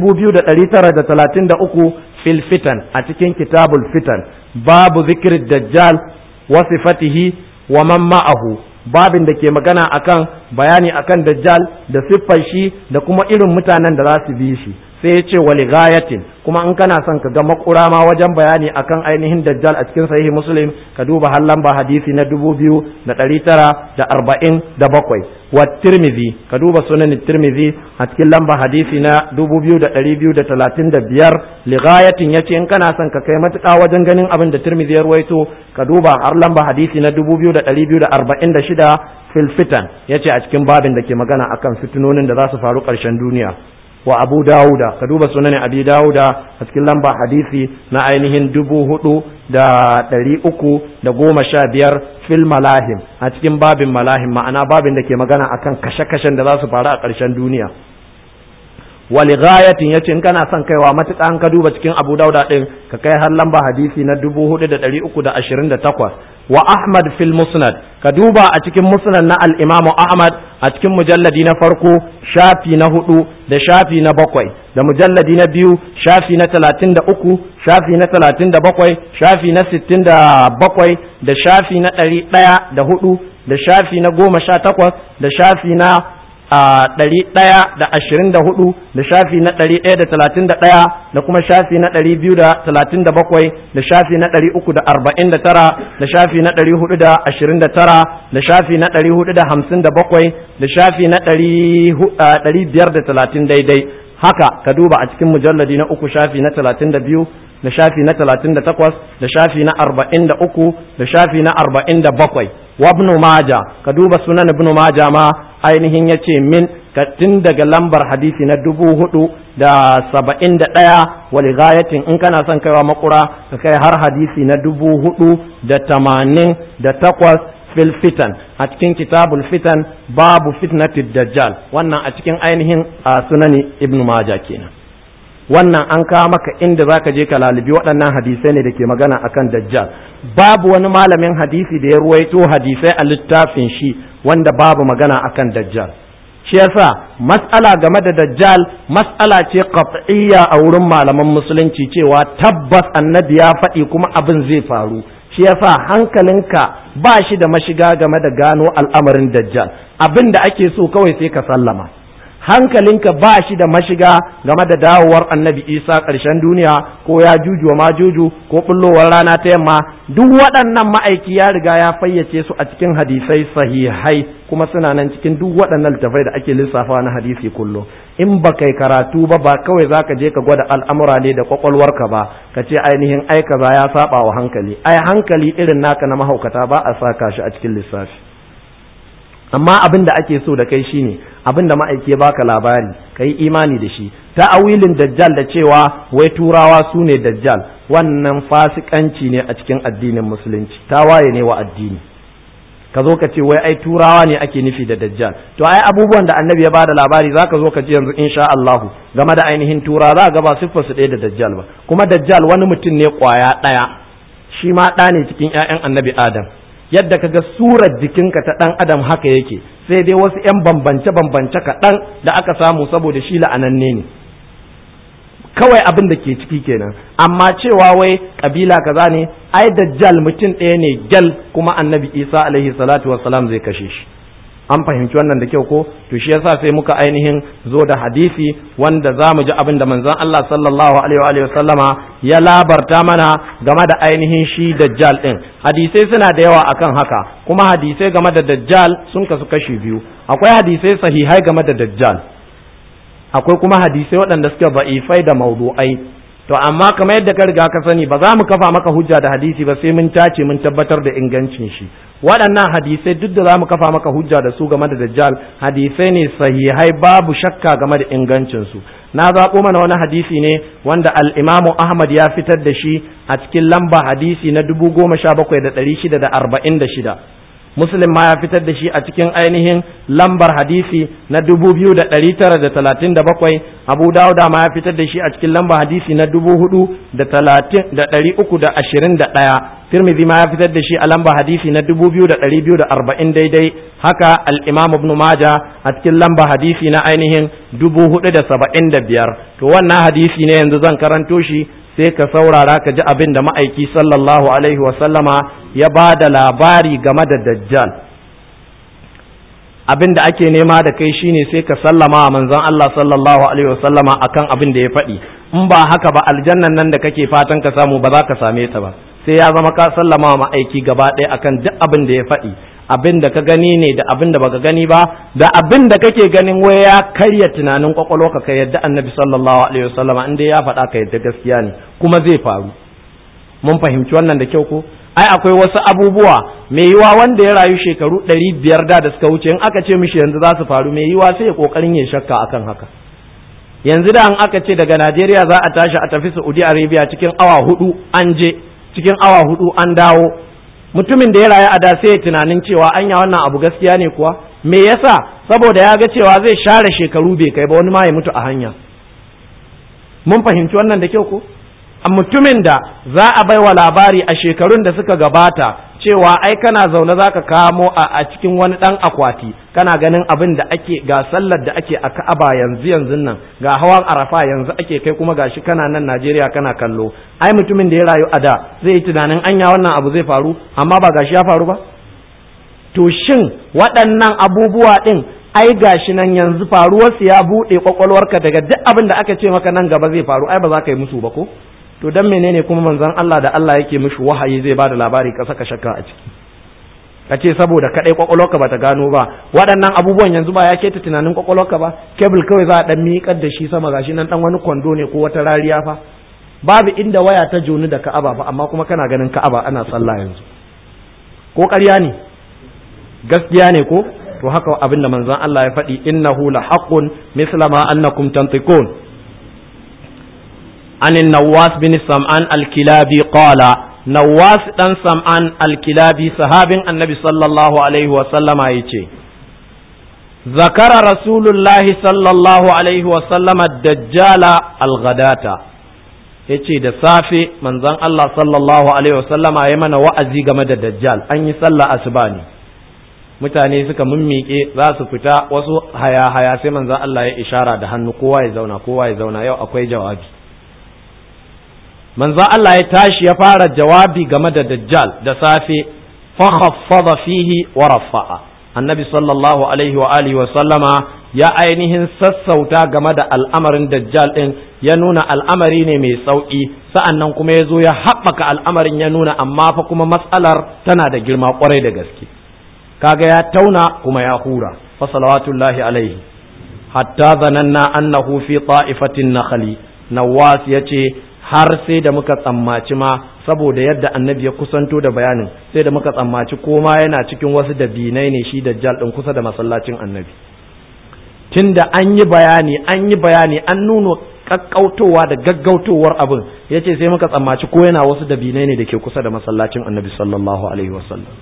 2933 fil fitan a cikin kitabul fitan babu zikir dajjal wa sifatihi wa man ma'ahu babin da ke magana akan bayani akan dajjal da siffar shi da kuma irin mutanen da za su bi shi sai ya ce wali gayatin kuma in kana son ka ga makura ma wajen bayani akan ainihin dajjal a cikin sahihi muslim ka duba har lamba hadisi na dubu biyu da ɗari tara da arba'in da bakwai wa tirmizi ka duba sunan tirmizi a cikin lamba hadisi na dubu biyu da ɗari biyu da talatin da biyar li gayatin ya ce in kana son ka kai matuƙa wajen ganin abin da tirmizi ya ruwaito ka duba har lamba hadisi na dubu biyu da ɗari biyu da arba'in da shida fil fitan ya ce a cikin babin da ke magana akan fitinonin da za su faru ƙarshen duniya wa abu dawuda ka duba sunan abi dawuda a cikin lamba hadisi na ainihin dubu hudu da ɗari uku da goma sha biyar fil malahim a cikin babin malahim ma'ana babin da ke magana akan kashe-kashen da za su faru a ƙarshen duniya wali ghayatin yace in kana son kaiwa matuƙa an ka duba cikin abu dauda din ka kai har lamba hadisi na dubu hudu da ɗari uku da ashirin da takwas wa ahmad fil musnad ka duba a cikin musnad na al-imamu ahmad a cikin mujalladi na farko shafi na hudu da shafi na bakwai da mujalladi na biyu shafi na talatin da uku shafi na talatin da bakwai shafi na sittin da bakwai da shafi na ɗari ɗaya da hudu da shafi na goma sha takwas da shafi na a ɗari ɗaya da ashirin da hudu da shafi na ɗari ɗaya da talatin da ɗaya da kuma shafi na ɗari biyu da talatin da bakwai da shafi na ɗari uku da arba'in da tara da shafi na ɗari hudu da ashirin da tara da shafi na ɗari hudu da hamsin da bakwai da shafi na ɗari biyar da talatin daidai haka ka duba a cikin mujalladi na uku shafi na talatin da biyu da shafi na talatin da takwas da shafi na arba'in da uku da shafi na arba'in da bakwai wa ibn maja ka duba sunan ibn maja ma ainihin ya ce min tun daga lambar hadisi na dubu hudu da saba'in da ɗaya wali gayatin in kana son kaiwa makura ka kai har hadisi na dubu hudu da tamanin da takwas fil fitan a cikin kitabul fitan babu fitnatid dajjal wannan a cikin ainihin sunani ibn majah kenan wannan an kawo maka inda zaka je ka lalibi waɗannan hadisai ne da ke magana akan dajjal babu wani malamin hadisi da ya ruwaito hadisai a littafin shi wanda babu magana akan dajjal shi yasa mas'ala game da dajjal mas'ala ce qat'iyya a wurin malaman musulunci cewa tabbas annabi ya faɗi kuma abin zai faru shi yasa hankalinka ba shi da mashiga game da gano al'amarin dajjal abin da ake so kawai sai ka sallama hankalinka ba shi da mashiga game da dawowar annabi isa ƙarshen duniya ko ya juju ma juju ko bullowar rana ta yamma duk waɗannan ma'aiki ya riga ya fayyace su a cikin hadisai sahihai kuma suna nan cikin duk waɗannan littafai da ake lissafa na hadisi kullum in ba kai karatu ba ba kawai za ka je ka gwada al'amura ne da kwakwalwarka ba ka ce ainihin ai kaza ya saba wa hankali ai hankali irin naka na mahaukata ba a saka shi a cikin lissafi amma abin da ake so da kai shine abin da ma'aiki ya baka labari ka yi imani da shi ta'awilin dajjal da cewa wai turawa su ne dajjal wannan fasikanci ne a cikin addinin musulunci tawaye ne wa addini ka zo ka ce wai ai turawa ne ake nufi da dajjal to ai abubuwan da annabi ya bada labari zaka zo ka ji yanzu insha Allahu game da ainihin tura za ga ba siffar su ɗaya da dajjal ba kuma dajjal wani mutum ne kwaya ɗaya shi ma ɗa ne cikin ƴaƴan annabi Adam yadda kaga surar jikinka ta ɗan adam haka yake sai dai wasu ƴan bambance bambance kaɗan da aka samu saboda shi la'ananne ne kawai abin da ke ciki kenan amma cewa wai kabila kaza ne ai dajjal mutum ɗaya ne gyal kuma annabi isa alaihi salatu wassalam zai kashe shi an fahimci wannan da kyau ko to shi yasa sai muka ainihin zo da hadisi wanda za mu ji abin da manzon Allah sallallahu alaihi wa sallama ya labarta mana game da ainihin shi dajjal din hadisai suna da yawa akan haka kuma hadisai game da dajjal sun kasu kashi biyu akwai hadisai sahihai game da dajjal akwai kuma hadisai waɗanda suke ba'ifai da maudu'ai to amma kamar yadda ka riga ka sani ba za mu kafa maka hujja da hadisi ba sai mun tace mun tabbatar da ingancin shi waɗannan hadisai duk da za mu kafa maka hujja da su game da dajjal hadisai ne sahihai babu shakka game da ingancin su na zaɓo mana wani hadisi ne wanda al-imamu ahmad ya fitar da shi a cikin lamba hadisi na dubu goma sha bakwai da ɗari shida da arba'in da shida muslim ma ya fitar da shi a cikin ainihin lambar hadisi na dubu biyu da ɗari tara da talatin da bakwai abu dawuda ma ya fitar da shi a cikin lambar hadisi na dubu hudu da talatin da ɗari uku da ashirin da ɗaya tirmidhi ma ya fitar da shi a lambar hadisi na dubu biyu da ɗari biyu da arba'in daidai haka al-imam ibn maja a cikin lambar hadisi na ainihin dubu hudu da saba'in da biyar to wannan hadisi ne yanzu zan karanto shi sai ka saurara ka ji abin da ma'aiki sallallahu alaihi wasallama ya ba da labari game da dajjal abin da ake nema da kai shine sai ka sallama wa manzon Allah sallallahu alaihi wasallama akan abin da ya faɗi in ba haka ba aljannan nan da kake fatan ka samu ba za ka same ta ba sai ya zama ka sallama wa ma'aiki gaba ɗaya akan duk abin da ya faɗi abin da ka gani ne da abin da baka gani ba da abin da kake ganin wai ya karya tunanin kwakwalwa ka yadda annabi sallallahu alaihi wasallama in dai ya faɗa ka yadda gaskiya ne kuma zai faru mun fahimci wannan da kyau ko ai akwai wasu abubuwa mai yiwa wanda ya rayu shekaru ɗari biyar da da suka wuce in aka ce mishi yanzu za su faru mai yiwa sai ya kokarin ya shakka akan haka yanzu da an aka ce daga Najeriya za a tashi a tafi Saudi Arabia cikin awa hudu an je cikin awa hudu an dawo mutumin da ya rayu a da sai ya tunanin cewa anya wannan abu gaskiya ne kuwa me yasa saboda ya ga cewa zai share shekaru bai kai ba wani ma ya mutu a hanya mun fahimci wannan da kyau ko a mutumin da za a baiwa labari a shekarun da suka gabata cewa ai kana zaune za ka kamo a cikin wani ɗan akwati kana ganin abin da ake ga sallar da ake a ka'aba yanzu yanzu nan ga hawan arafa yanzu ake kai kuma gashi kana nan najeriya kana kallo ai mutumin da ya rayu a da zai yi tunanin anya wannan abu zai faru amma ba gashi ya faru ba to shin waɗannan abubuwa ɗin ai gashi nan yanzu faruwarsu ya buɗe kwakwalwarka daga duk abin da aka ce maka nan gaba zai faru ai ba za ka yi musu ba ko to dan menene kuma manzon Allah da Allah yake mishi wahayi zai bada labari ka saka shakka a ciki ka ce saboda kadai kwakwalwarka bata gano ba waɗannan abubuwan yanzu ba ya keta tunanin kwakwalwarka ba kebul kawai za a dan miƙar da shi sama gashi nan dan wani kwando ne ko wata rariya fa babu inda waya ta joni da Ka'aba ba amma kuma kana ganin Ka'aba ana sallah yanzu ko ƙarya ne gaskiya ne ko to haka abin da manzon Allah ya faɗi innahu la haqqun misla ma annakum tantiqun عن النواس بن سمعان الكلابي قال nawas dan sam'an al-kilabi sahabin annabi sallallahu alaihi wa sallama yace zakara rasulullahi sallallahu alaihi wa sallama dajjala al-ghadata yace da safe manzon Allah sallallahu alaihi wa sallama ya mana wa'azi game da dajjal an yi sallah asuba ne mutane suka mummiƙe za su fita wasu haya-haya sai manzon Allah ya ishara da hannu kowa ya zauna kowa ya zauna yau akwai jawabi manzon Allah ya tashi ya fara jawabi game da dajjal da safe fa khaffada fihi wa rafa'a annabi sallallahu alaihi wa alihi wa sallama ya ainihin sassauta game da al'amarin dajjal din ya nuna al'amari ne mai sauki sa'annan kuma ya zo ya haɓaka al'amarin ya nuna amma fa kuma matsalar tana da girma kwarai da gaske kaga ya tauna kuma ya hura fa salawatullahi alaihi hatta zananna annahu fi ta'ifatin nakhli nawas yace har sai da muka tsammaci ma saboda yadda annabi ya kusanto da bayanin sai da muka tsammaci koma yana cikin wasu dabinai ne shi dajjal din kusa da masallacin annabi tunda an yi bayani an yi bayani an nuno kakkautowa da gaggautowar abin yace sai muka tsammaci ko yana wasu dabinai ne da ke kusa da masallacin annabi sallallahu alaihi wasallam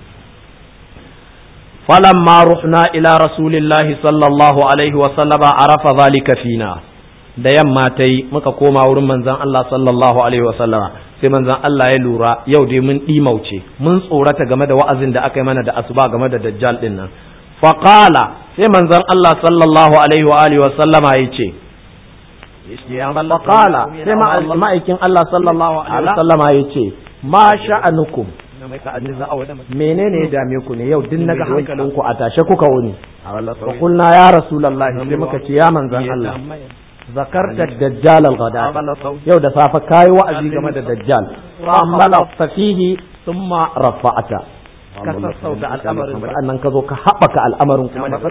فلما رحنا إلى رسول الله صلى الله عليه وسلم عرف ذلك فينا da yamma ta yi muka koma wurin manzan Allah sallallahu alaihi wasallama sai manzan Allah ya lura yau dai mun ɗimauce mun tsorata game da wa'azin da aka yi mana da asuba game da dajjal ɗin nan faqala sai manzan Allah sallallahu alaihi wa alihi wasallama ya ce faqala sai ma'aikin Allah sallallahu alaihi wasallama ya ce ma sha'anukum menene ya dame ku ne yau din naga hankalinku a tashe kuka wuni fa kulna ya rasulullahi sai muka ce ya manzan Allah zakarta dajjal al-ghada yau da safa kai wa'azi game da dajjal amma la fihi thumma rafa'ata ka sassauta al'amarin sannan ka zo ka haɓaka al'amarin kuma da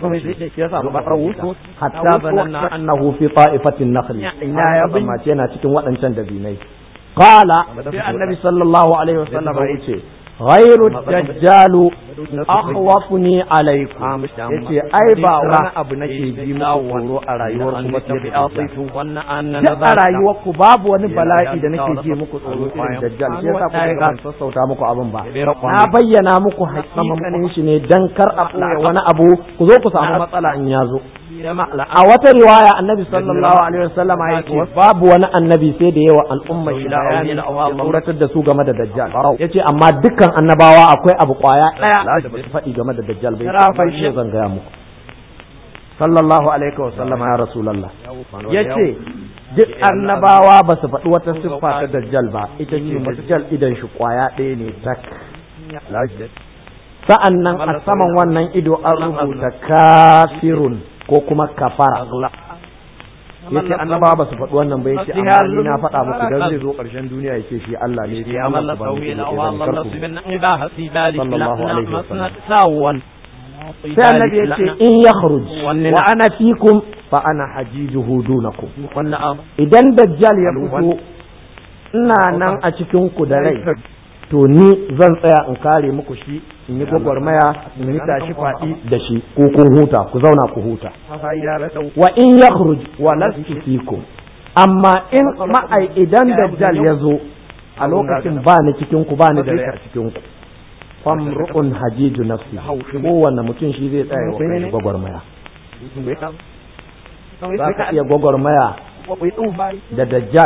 hatta zananna annahu fi ta'ifatin nakhl ina ya bamace yana cikin waɗancan dabinai qala sai annabi sallallahu alaihi wasallam ya ce غير الدجال أخوفني عليكم yace ai ba wani abu nake ji muku tsoro a rayuwar ku ba duk a rayuwar ku babu wani bala'i da nake ji muku tsoro irin dajjal sai yasa ku ga sassauta muku abin ba na bayyana muku hakikanin shi ne dan kar a ɓoye wani abu ku zo ku samu matsala in ya zo a wata riwaya annabi sallallahu alaihi wasallam ya ce babu wani annabi sai da yawa al'umma shi bayani ya tsoratar da su game da dajjal yace amma dukkan annabawa akwai abu kwaya daya da ba su faɗi game da dajjal bai shi zan gaya muku sallallahu alaihi wasallam ya rasulullah yace duk annabawa ba su faɗi wata siffa ta dajjal ba ita ce dajjal idan shi kwaya ɗaya ne tak sa'an nan a saman wannan ido an rubuta kafirun ko kuma kafara yace annaba ba su faɗi wannan ba yace amma ni na faɗa muku dan zai zo ƙarshen duniya yace shi Allah ne ya Allah subhanahu sallallahu alaihi wasallam sai annabi yace in yakhruj wa ana fikum fa ana hajijuhu dunakum idan dajjal ya fito ina nan a cikin ku da rai to ni zan tsaya in kare muku shi in yi gwagwarmaya in yi tashi faɗi da shi ko kun huta ku zauna ku huta wa in yakhruj wa lastu fikum amma in ma'ai idan dajjal ya zo a lokacin ba ni cikin ku ba ni da rai a cikin ku famru'un hajiju nafsi kowanne mutum shi zai tsaya wa kai gwagwarmaya za ka iya gwagwarmaya da dajjal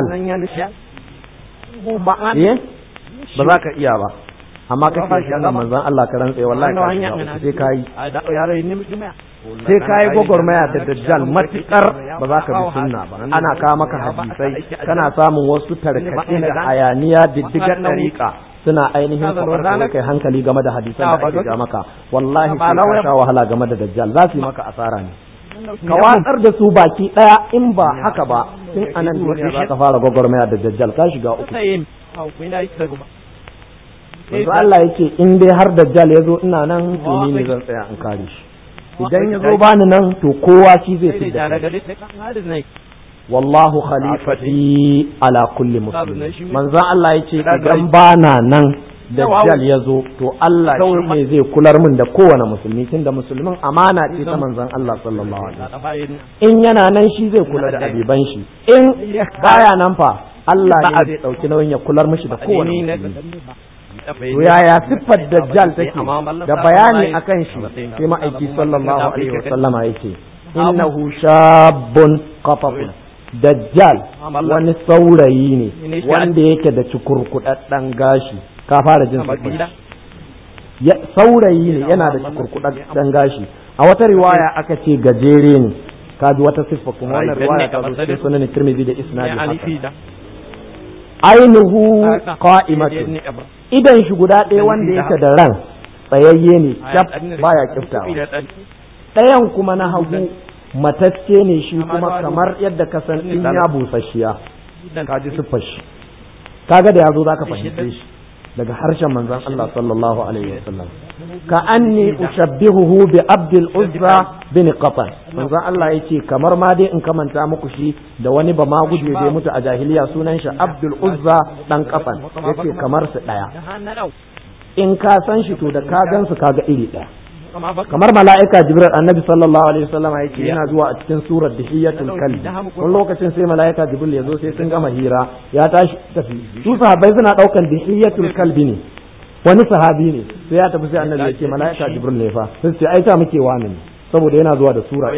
ba za ka iya ba amma ka ce shi manzon Allah ka rantsa wallahi ka sai ka yi sai ka yi gwagwarmaya da dajjal matukar ba za ka bi sunna ba ana kawo maka hadisai kana samun wasu tarkace da hayaniya diddigar ɗariƙa suna ainihin kwakwar kai hankali game da hadisan da ake ga maka wallahi sai ka sha wahala game da dajjal za su yi maka asara ne ka watsar da su baki ɗaya in ba haka ba tun anan duniya za ka fara gwagwarmaya da dajjal ka shiga uku yanzu Allah yake in dai har dajjal ya zo ina nan to ni ne zan tsaya in kare shi idan ya zo bani nan to kowa shi zai fi da wallahu khalifati ala kulli muslim manzo Allah yace idan bana nan dajjal ya zo to Allah shi ne zai kular min da kowane musulmi tunda musulmin amana ce ta manzon Allah sallallahu alaihi wasallam in yana nan shi zai kula da abiban shi in baya nan fa Allah ne zai dauki nauyin ya kular mishi da kowane musulmi to yaya siffar dajjal take da bayani akan shi sai ma'aiki sallallahu alaihi wasallama yake innahu shabun qatafun dajjal wani saurayi ne wanda yake da cikurkudaddan gashi ka fara jin saurayi ne yana da cikurkudaddan gashi a wata riwaya aka ce gajere ne ka ji wata siffa kuma wannan riwaya ta zo cikin sunan Tirmidhi da isnadi haka ainihu qa'imatun idan shi guda ɗaya wanda yake da ran tsayayye ne cap baya kiftawa ɗayan kuma na hagu matacce ne shi kuma kamar yadda ka san in ya busasshiya ka ji siffar shi kaga da yazo zaka fahimce shi daga harshen manzon Allah sallallahu alaihi wasallam ka anni ushabbihuhu bi abdul uzza bin qatan manzon Allah yace kamar ma dai in kamanta muku shi da wani ba ma guje da mutu a jahiliya sunan shi abdul uzza dan qatan yace kamar su daya in ka san shi to da ka gan su kaga iri daya kamar mala'ika jibril annabi sallallahu alaihi wasallam yake yana zuwa a cikin surar dihiyatul kalbi wani lokacin sai mala'ika jibril ya zo sai sun gama hira ya tashi tafi su sahabbai suna daukan dihiyatul kalbi ne wani sahabi ne sai ya tafi sai annabi ya ce mala'ika jibril ne fa sai ce ai ta muke wani ne saboda yana zuwa da sura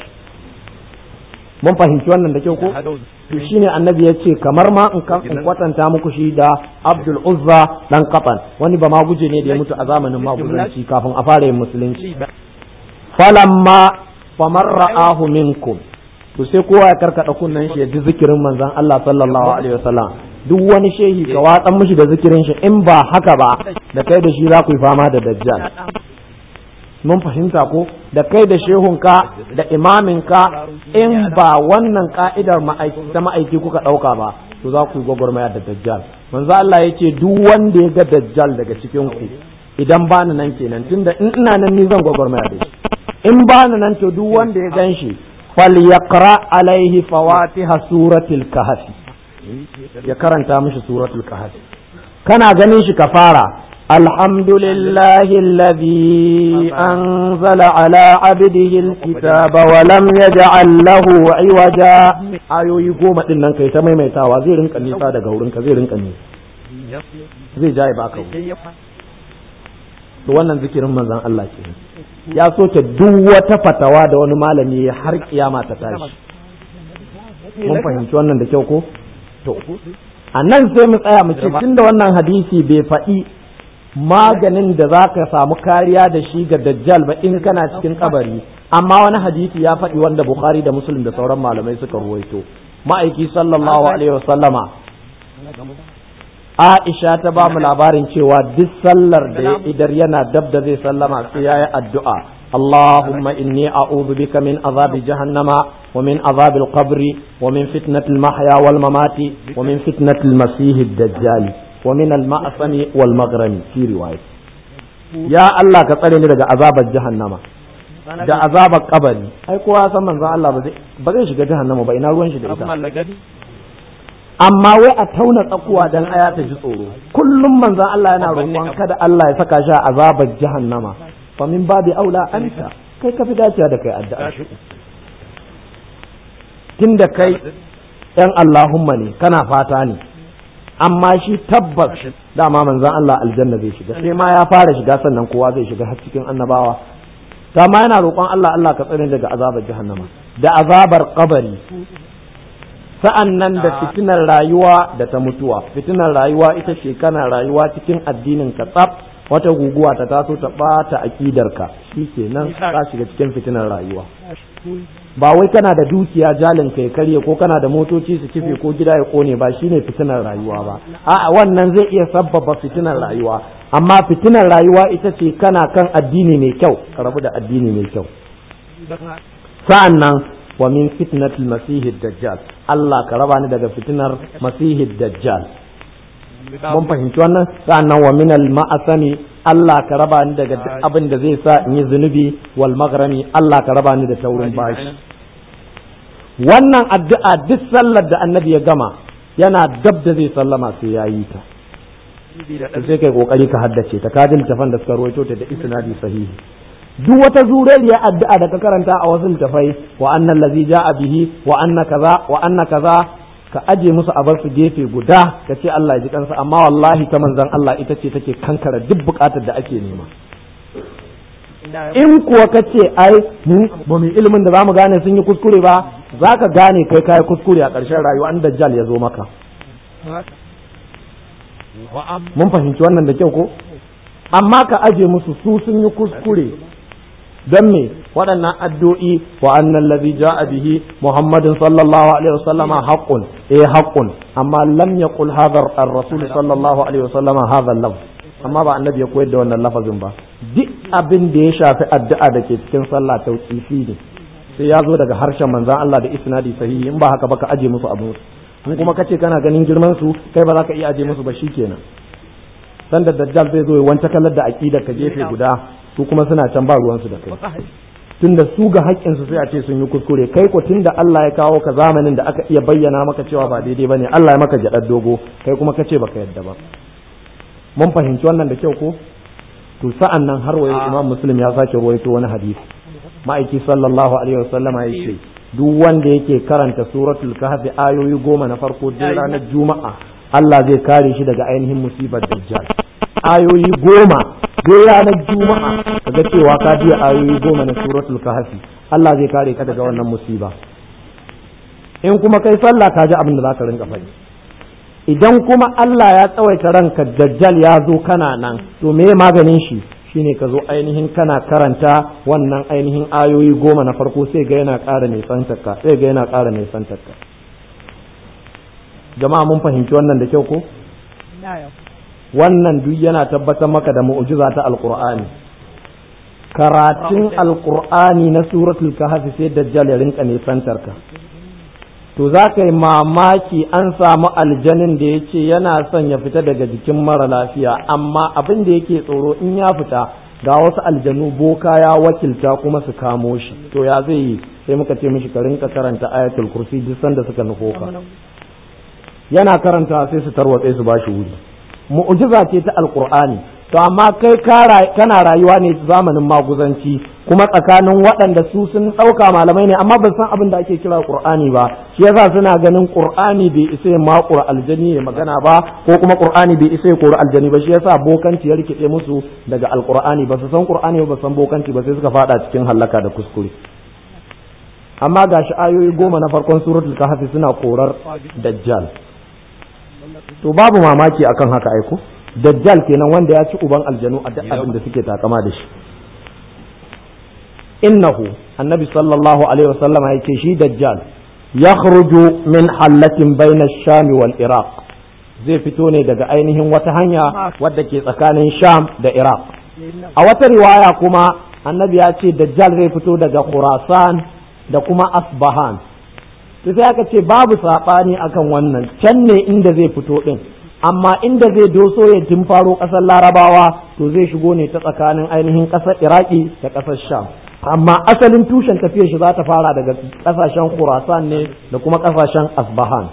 mun fahimci wannan da kyau ko to shine annabi ya ce kamar ma in kwatanta muku shi da abdul uzza dan kafan wani ba maguje ne da ya mutu a zamanin maguzanci kafin a fara yin musulunci falamma famar ra'ahu minkum to sai kowa ya karkada kunnen shi ya ji zikirin manzon Allah sallallahu alaihi wasallam duk wani shehi ka watsan mishi da zikirin shi in ba haka ba da kai da shi za ku yi fama da dajjal mun fahimta ko da kai da shehunka da imaminka in ba wannan ka'idar ta ma'aiki kuka ɗauka ba to za ku yi gwagwarmaya da dajjal manzo Allah ya ce duk wanda ya ga dajjal daga cikin ku idan ba ni nan kenan tunda in ina nan ni zan gwagwarmaya da shi in ba ni nan to duk wanda ya gan shi falyaqra alaihi fawatiha suratul kahfi ya karanta mishi suratul kahfi kana ganin shi ka fara الحمد لله الذي أنزل على عبده الكتاب ولم يجعل له عوجا ayoyi goma din nan kai ta maimaitawa zai rinka nisa daga wurin ka zai rinka nisa zai jaye baka to wannan zikirin manzon Allah ke ya soke duk wata fatawa da wani malami har kiyama ta tashi mun fahimci wannan da kyau ko to a nan sai mu tsaya mu ce tunda wannan hadisi bai faɗi maganin da za ka samu kariya da shi ga dajjal ba in kana cikin kabari amma wani hadisi ya faɗi wanda bukhari da muslim da sauran malamai suka ruwaito ma'aiki sallallahu alaihi wasallama aisha ta ba mu labarin cewa duk sallar da ya idar yana dab da zai sallama sai ya yi addu'a اللهم إني أعوذ بك من عذاب جهنم ومن عذاب القبر ومن فتنة المحيا والممات ومن فتنة المسيح الدجال ومن المأثم والمغرم في رواية يا الله كتسالني daga azabar jahannama da azabar kabari ai kowa san manzon Allah ba zai shiga jahannama ba ina ruwan shi da ita amma wai a tauna tsakuwa dan aya ta ji tsoro kullum manzon Allah yana roƙon kada Allah ya saka shi a azabar jahannama fa min babi aula anta kai ka fi dacewa da kai addu'a tunda kai yan Allahumma ne kana fata ne amma shi tabbas dama manzon Allah aljanna zai shiga sai ma ya fara shiga sannan kowa zai shiga har cikin annabawa ma yana roƙon Allah Allah ka tsare daga azabar jahannama da azabar kabari sa'an nan da fitinar rayuwa da ta mutuwa fitinar rayuwa ita ce kana rayuwa cikin addinin ka tsaf wata guguwa ta taso ta ɓata aƙidarka shi kenan ka shiga cikin fitinar rayuwa ba wai kana da dukiya jalin kai karye ko kana da motoci su kife ko gida ya kone ba shine fitinar rayuwa ba a'a wannan zai iya sabbaba fitinar rayuwa amma fitinar rayuwa ita ce kana kan addini mai kyau ka rabu da addini mai kyau sa'an nan wa min fitnatil masihid dajjal Allah ka raba ni daga fitinar masihid dajjal mun fahimci wannan sa'an nan wa min al ma'asani Allah ka raba ni daga duk abin da zai sa in yi zunubi wal maghrami Allah ka raba ni da taurin bashi wannan addu'a duk sallar da annabi ya gama yana dab da zai sallama sai ya yi ta sai kai kokari ka haddace ta kadin tafan da suka rawaito ta da isnadi sahihi duk wata zuriyar addu'a da ka karanta a wasu littafai wa annal ladzi ja'a bihi wa anna kaza wa anna kaza ka aje musu a bar su gefe guda ka ce Allah ya ji kansa amma wallahi ta manzon Allah ita ce take kankara duk bukatar da ake nema in kuwa ka ce ai mu ba mu ilimin da zamu gane sun yi kuskure ba za ka gane kai kai kuskure a ƙarshen rayuwa an dajjal ya zo maka mun fahimci wannan da kyau ko amma ka aje musu su sun yi kuskure don me waɗannan addu'i wa annan ladhi ja'a bihi muhammadin sallallahu alaihi wasallam haqqun eh haqqun amma lam yaqul hadha ar-rasul sallallahu alaihi wasallam hadha al-lafz amma ba annabi ya koyar da wannan lafazin ba duk abin da ya shafi addu'a da ke cikin sallah tauqifi ne sai ya zo daga harshen manzon Allah da isnadi sahihi in ba haka ba ka aje musu abu in kuma kace kana ganin girman su kai ba za ka iya aje musu ba shikenan sanda dajjal zai zo ya wanta kallar da aqidar ka gefe guda su kuma suna can ba ruwansu da kai tunda su ga haƙƙinsu sai a ce sun yi kuskure kai ko tunda Allah ya kawo ka zamanin da aka iya bayyana maka cewa ba daidai bane Allah ya maka jaɗar dogo kai kuma ka ce baka yadda ba mun fahimci wannan da kyau ko to sa'an nan har wayo Imam Muslim ya sake ruwaito wani hadisi ma'aiki sallallahu alaihi wasallama ya ce duk wanda yake karanta suratul kahfi ayoyi goma na farko duk ranar juma'a Allah zai kare shi daga ainihin musibar dajjal ayoyi goma duk ranar juma'a kaga cewa ka biya ayoyi goma na suratul kahfi Allah zai kare ka daga wannan musiba in kuma kai sallah ka ji abin da zaka rinka faɗi idan kuma Allah ya tsawaita ranka dajjal ya zo kana nan to me maganin shi shine ka zo ainihin kana karanta wannan ainihin ayoyi goma na farko sai ga yana ƙara nisantarka sai ga yana ƙara nisantarka jama'a mun fahimci wannan da kyau ko wannan duk yana tabbatar maka da mu'jiza ta alqur'ani karatun alqur'ani na suratul kahfi sai dajjal ya rinka nisantarka to za ka yi mamaki an samu aljanin da ya ce yana son ya fita daga jikin mara lafiya amma abin da yake tsoro in ya fita ga wasu aljanu boka ya wakilta kuma su kamo shi to ya zai yi sai muka ce mishi ka rinka karanta ayatul kursi duk sanda suka nufo ka yana karanta sai su tarwatse su bashi wuri mu'jiza ce ta alqur'ani to amma kai kana rayuwa ne zamanin maguzanci kuma tsakanin waɗanda su sun ɗauka malamai ne amma ban san abin da ake kira qur'ani ba shi yasa suna ganin qur'ani bai isa ya makura aljani ya magana ba ko kuma qur'ani bai isa ya kori aljani ba shi yasa bokanci ya rikide musu daga alqur'ani ba su san qur'ani ba san bokanci ba sai suka fada cikin halaka da kuskure amma gashi ayoyi goma na farkon suratul kahfi suna korar dajjal to babu mamaki akan haka aiko dajjal kenan wanda ya ci uban aljanu a duk abin da suke takama da shi innahu annabi sallallahu alaihi wasallama yake shi dajjal yakhruju min hallatin baina sham wal iraq zai fito ne daga ainihin wata hanya wadda ke tsakanin sham da iraq a wata riwaya kuma annabi ya ce dajjal zai fito daga khurasan da kuma asbahan sai aka ce babu saɓani akan wannan can ne inda zai fito ɗin amma inda zai doso ya faro ƙasar larabawa to zai shigo ne ta tsakanin ainihin ƙasar iraki da ƙasar sham amma asalin tushen tafiyar shi za ta fara daga ƙasashen khurasan ne da kuma ƙasashen asbahan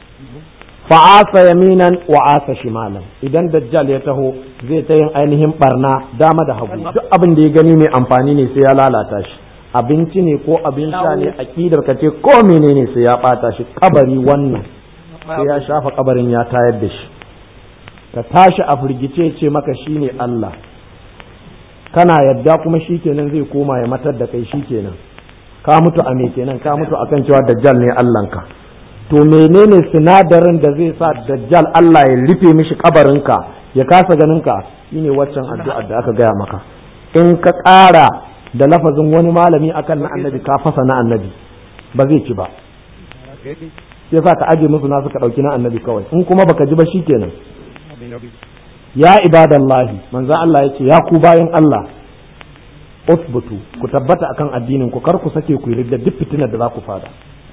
fa'asa yaminan wa asa shimalan idan dajjal ya taho zai ta yin ainihin barna dama da hagu duk abin da ya gani mai amfani ne sai ya lalata shi abinci ne ko abin sha ne akidar ka ce ko menene sai ya bata shi kabari wannan sai ya shafa kabarin ya tayar da shi ka tashi a firgice ce maka shine Allah kana yadda kuma shikenan zai koma ya matar da kai shikenan ka mutu a me kenan ka mutu akan cewa dajjal ne Allahnka to menene sinadarin da zai sa dajjal Allah ya rufe mishi kabarinka ya kasa ganinka shine waccan addu'a da aka gaya maka in ka ƙara da lafazin wani malami akan na annabi ka fasa na annabi ba zai ci ba sai sa ka aje musu nasu ka ɗauki na annabi kawai in kuma baka ji ba shikenan ya ibadallahi manzo Allah ya ce ya ku bayan Allah usbutu ku tabbata akan addinin ku kar ku sake ku yi da duk fitinar da za ku fada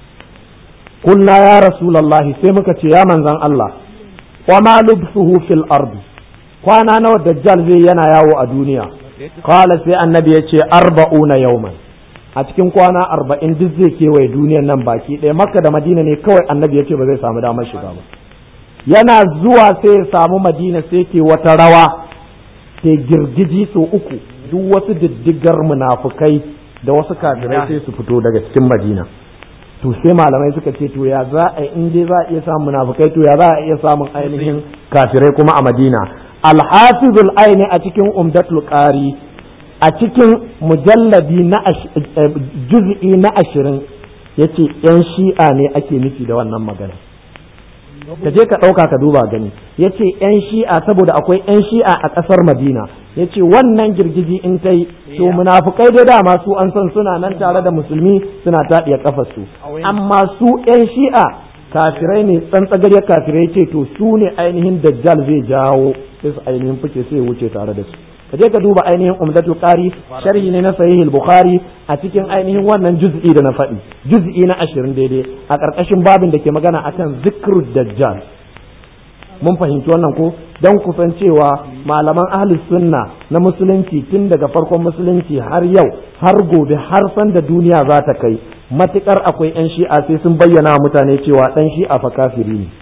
kunna ya rasulullahi sai muka ce ya manzan Allah wa ma lubsuhu fil ardi kwana nawa dajjal zai yana yawo a duniya qala sai annabi ya ce arba'una yawman a cikin kwana arba'in duk zai kewaye duniyar nan baki ɗaya makka da madina ne kawai annabi ya ce ba zai samu damar shiga ba yana zuwa sai ya samu madina sai ke wata rawa ke girgiji so uku duk wasu diddigar munafukai da wasu kafirai sai su fito daga cikin madina to sai malamai suka ce to ya za a in dai za a iya samun munafikai to ya za a iya samun ainihin kafirai kuma a madina alhafizul aini a cikin umdatul qari a cikin mujalladi na juz'i na ashirin yace yan shi'a ne ake nufi da wannan magana ka je ka ɗauka ka duba gani ya ce 'yan shi'a saboda akwai 'yan shi'a a ƙasar madina ya ce wannan girgiji in ta yi to munafukai dai dama su an san suna nan tare da musulmi suna taɗiya ƙafarsu amma su 'yan shi'a kafirai ne tsantsagariyar kafirai ce to su ne ainihin dajjal zai jawo sai su ainihin fice sai wuce tare da su ka je ka duba ainihin umdatul qari sharhi ne na sahihul bukhari a cikin ainihin wannan juz'i da na faɗi juz'i na ashirin daidai a ƙarƙashin babin da ke magana akan zikrud dajjal mun fahimci wannan ko don kusan cewa malaman ahli sunna na musulunci tun daga farkon musulunci har yau har gobe har san da duniya za ta kai matukar akwai yan shi'a sai sun bayyana mutane cewa dan shi'a fa kafiri ne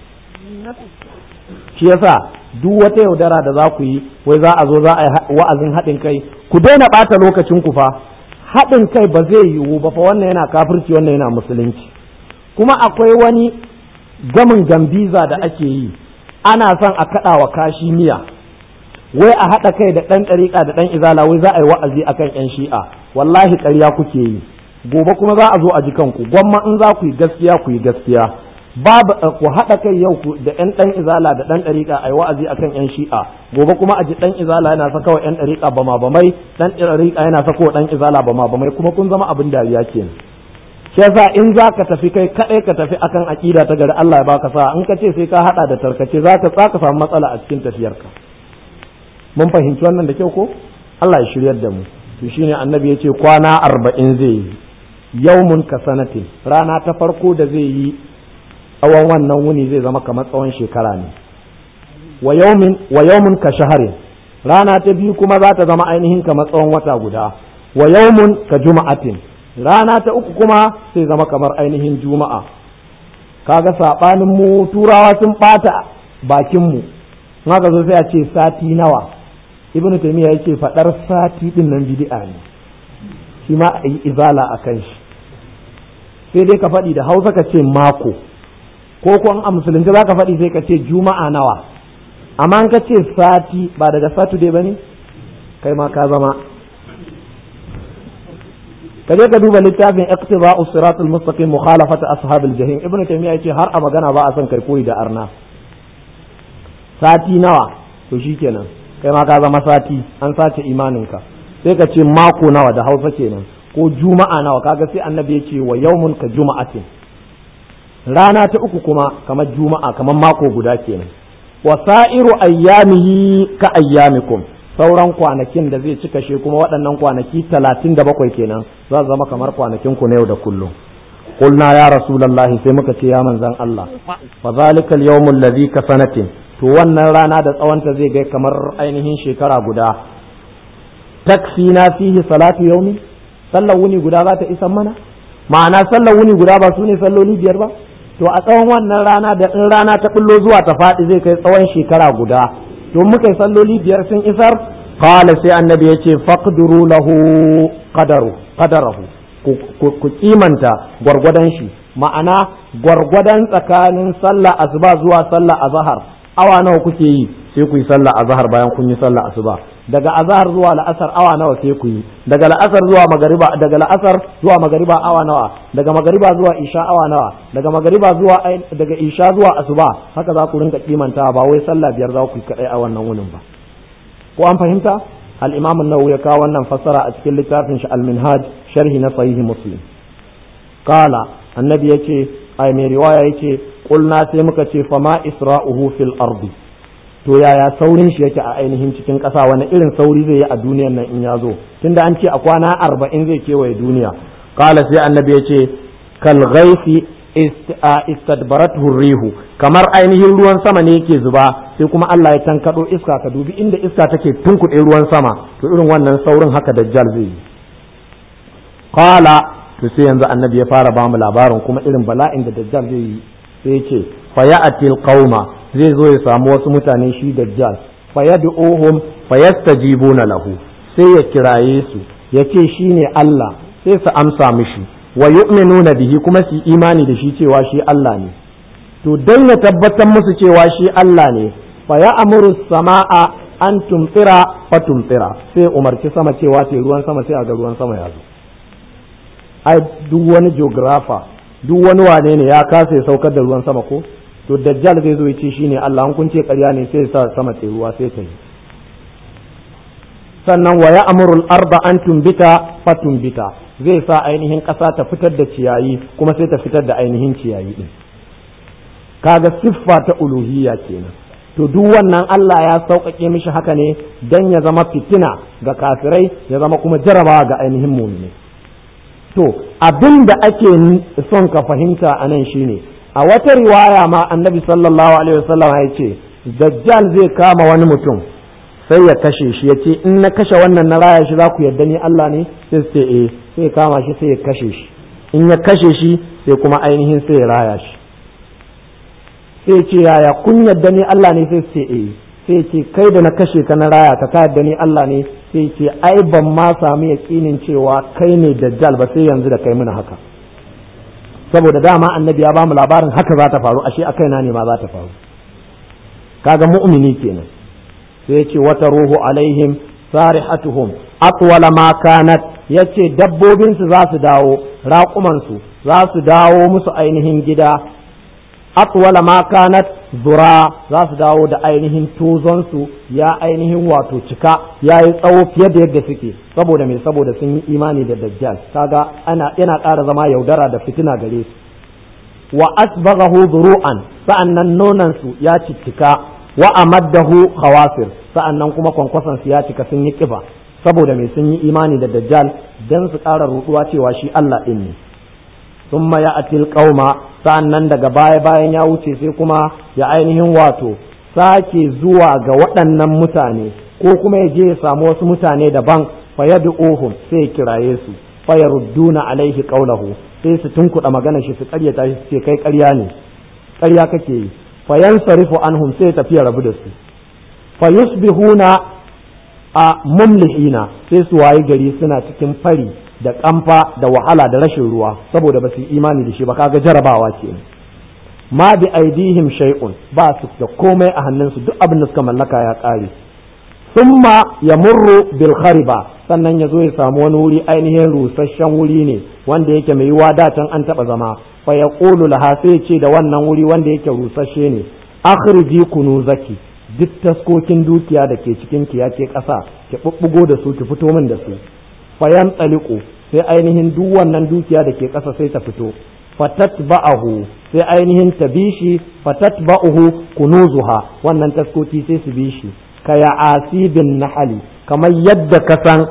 shi yasa duk wata yaudara da za ku yi wai za a zo za a yi wa'azin haɗin kai ku daina ɓata lokacin ku fa haɗin kai ba zai yiwu ba fa wannan yana kafirci wannan yana musulunci kuma akwai wani gamin gambiza da ake yi ana son a kaɗa wa kashi miya wai a haɗa kai da ɗan ɗariƙa da ɗan izala wai za a yi wa'azi akan ƴan shi'a wallahi ƙarya kuke yi gobe kuma za a zo a ji kanku gwamma in za ku yi gaskiya ku yi gaskiya babu ku haɗa kai yau ku da ƴan ɗan izala da ɗan ɗariƙa a yi wa'azi akan ƴan shi'a gobe kuma a ji ɗan izala yana saka wa ƴan ɗariƙa bama bamai ɗan ɗariƙa yana saka wa ɗan izala bama bamai kuma kun zama abin dariya kenan shi yasa in za ka tafi kai kaɗai ka tafi akan aƙida ta gari Allah ya baka sa in ka ce sai ka haɗa da tarkace za ka tsaka samu matsala a cikin tafiyarka mun fahimci wannan da kyau ko Allah ya shiryar da mu to shine annabi ya ce kwana arba'in zai yi yaumun ka sanatin rana ta farko da zai yi tsawon wannan wuni zai zama kamar tsawon shekara ne wa yaumin wa yaumun ka shaharin rana ta biyu kuma za ta zama ainihin kamar tsawon wata guda wa yaumun ka juma'atin rana ta uku kuma sai zama kamar ainihin juma'a kaga saɓanin mu turawa sun ɓata bakin mu haka zo sai a ce sati nawa ibnu taymiya yake faɗar sati din nan bid'a ne shi ma a yi izala a kan shi sai dai ka faɗi da hausa ka ce mako ko kuwa a musulunci za ka faɗi sai ka ce juma'a nawa amma ka ce sati ba daga saturday ba ne kai ma ka zama ka je ka duba littafin iqtiba'us siratul mustaqim mukhalafat ashabil jahim ibnu taymiya yace har a magana ba a son kai koyi da arna sati nawa to shikenan kai ma ka zama sati an sace imaninka sai ka ce mako nawa da hausa kenan ko juma'a nawa kaga sai annabi ya ce wa yaumun ka juma'atin rana ta uku kuma kamar juma'a kamar mako guda kenan wa sa'iru ayyamihi ka ayyamikum sauran kwanakin da zai cika shi kuma waɗannan kwanaki talatin da bakwai kenan za su zama kamar kwanakin ku na yau da kullum qulna ya rasulullahi sai muka ce ya manzon Allah fa zalika al-yawmul ladhi ka sanatin to wannan rana da tsawonta zai ga kamar ainihin shekara guda takfina fihi salatu yaumi sallar wuni guda za ta isan mana ma'ana sallar wuni guda ba su ne salloli biyar ba to a tsawon wannan rana da in rana ta bullo zuwa ta faɗi zai kai tsawon shekara guda to muka yi salloli biyar sun isar qala sai annabi ya ce faqduru lahu qadaru qadarahu ku kimanta gwargwadon shi ma'ana gwargwadon tsakanin sallah asuba zuwa sallah azhar awa nawa kuke yi sai ku yi sallah azhar bayan kun yi sallah asuba daga azhar zuwa la'asar awa nawa sai ku yi daga la'asar zuwa magariba daga la'asar zuwa magariba awa nawa daga magariba zuwa isha awa nawa daga magariba zuwa daga isha zuwa asuba haka za ku rinka kimanta ba wai sallah biyar za ku yi kadai a wannan wunin ba ko an fahimta al-imam an-nawawi ya kawo wannan fassara a cikin littafin shi al-minhaj sharhi na sahih muslim qala annabi yace ai mai riwaya yace qulna sai muka ce fama isra'uhu fil ardi to yaya saurin shi yake a ainihin cikin ƙasa wani irin sauri zai yi a duniyan nan in ya zo tunda an ce a kwana arba'in zai kewaye duniya kala sai annabi ya ce kal ghaifi istadbaratu rihu kamar ainihin ruwan sama ne yake zuba sai kuma Allah ya tankado iska ka dubi inda iska take tunkuɗe ruwan sama to irin wannan saurin haka dajjal zai yi kala to sai yanzu annabi ya fara bamu labarin kuma irin bala'in da dajjal zai yi sai ya ce fa ya'til qauma zai zo ya samu wasu mutane shi dajjal fa yad'uhum fa yastajibuna lahu sai ya kiraye su ya ce shine Allah sai su amsa mishi wa yu'minuna bihi kuma su imani da shi cewa shi Allah ne to dan ya tabbatar musu cewa shi Allah ne fa ya amuru sama'a an tumtsira fa tumtsira sai umarci sama cewa sai ruwan sama sai a ga ruwan sama ya zo ai duk wani geographer duk wani wane ne ya kasa ya saukar da ruwan sama ko to dajjal zai zo ya ce shine Allah an kun ce ƙarya ne sai ya sa sama sai ruwa sai ta yi sannan wa ya amurul arba an tumbita fa tumbita zai sa ainihin ƙasa ta fitar da ciyayi kuma sai ta fitar da ainihin ciyayi din kaga siffa ta uluhiyya kenan to duk wannan Allah ya sauƙaƙe mishi haka ne dan ya zama fitina ga kafirai ya zama kuma jarabawa ga ainihin mu'mini to abin da ake son ka fahimta a nan shine a wata riwaya ma annabi sallallahu alaihi wasallam ya ce dajjal zai kama wani mutum sai ya kashe shi ya ce in na kashe wannan na raya shi za ku yarda ni Allah ne sai su ce eh sai kama shi sai ya kashe shi in ya kashe shi sai kuma ainihin sai ya raya shi sai ce yaya kun yarda ni Allah ne sai su ce eh sai ce kai da na kashe ka na raya ka ka yarda ni Allah ne sai ce ai ban ma samu yaƙinin cewa kai ne dajjal ba sai yanzu da kai muna haka saboda dama annabi ya ba mu labarin haka za ta faru ashe a kaina ne ma za ta faru kaga mu'mini kenan sai ya ce wata ruhu alaihim sarihatuhum atwala ma kanat yace dabbobin su za su dawo raƙuman su za su dawo musu ainihin gida atwala ma kanat zura za su dawo da ainihin tozon su ya ainihin wato cika ya yi tsawo fiye da yadda suke saboda me saboda sun yi imani da dajjal kaga ana yana ƙara zama yaudara da fitina gare su wa asbaghahu zuru'an sa'annan nonan su ya cicika wa amaddahu khawasir sa'annan kuma kwankwason su ya cika sun yi kiba saboda mai sun yi imani da dajjal dan su ƙara ruɗuwa cewa shi Allah din ne thumma ya'ti qauma sa'annan daga baya bayan ya wuce sai kuma ya ainihin wato sake zuwa ga waɗannan mutane ko kuma ya je ya samu wasu mutane daban fa yad'uhum sai ya kiraye su fa yarudduna alaihi qawlahu sai su tunkuɗa magana shi su ƙaryata shi ce kai ƙarya ne ƙarya kake yi fa yansarifu anhum sai tafiya rabu da su fa yusbihuna a mumlihina sai su wayi gari suna cikin fari da kamfa da wahala da rashin ruwa saboda ba su yi imani da shi ba kaga jarabawa ke ma bi aidihim shay'un ba su da komai a hannunsu duk abin da suka mallaka ya ƙare summa yamurru bil khariba sannan ya zo ya samu wani wuri ainihin rusasshen wuri ne wanda yake mai yiwa datan an taba zama fa yaqulu laha sai ce da wannan wuri wanda yake rusasshe ne akhriji kunuzaki duk taskokin dukiya da ke cikin ki ya ke ƙasa ki bubbugo da su ki fito min da su fayan tsaliku sai ainihin duk wannan dukiya da ke ƙasa sai ta fito fatatba'ahu sai ainihin ta bi shi fatatba'uhu kunuzuha wannan taskoki sai su bi shi ka ya asibin nahali kamar yadda ka san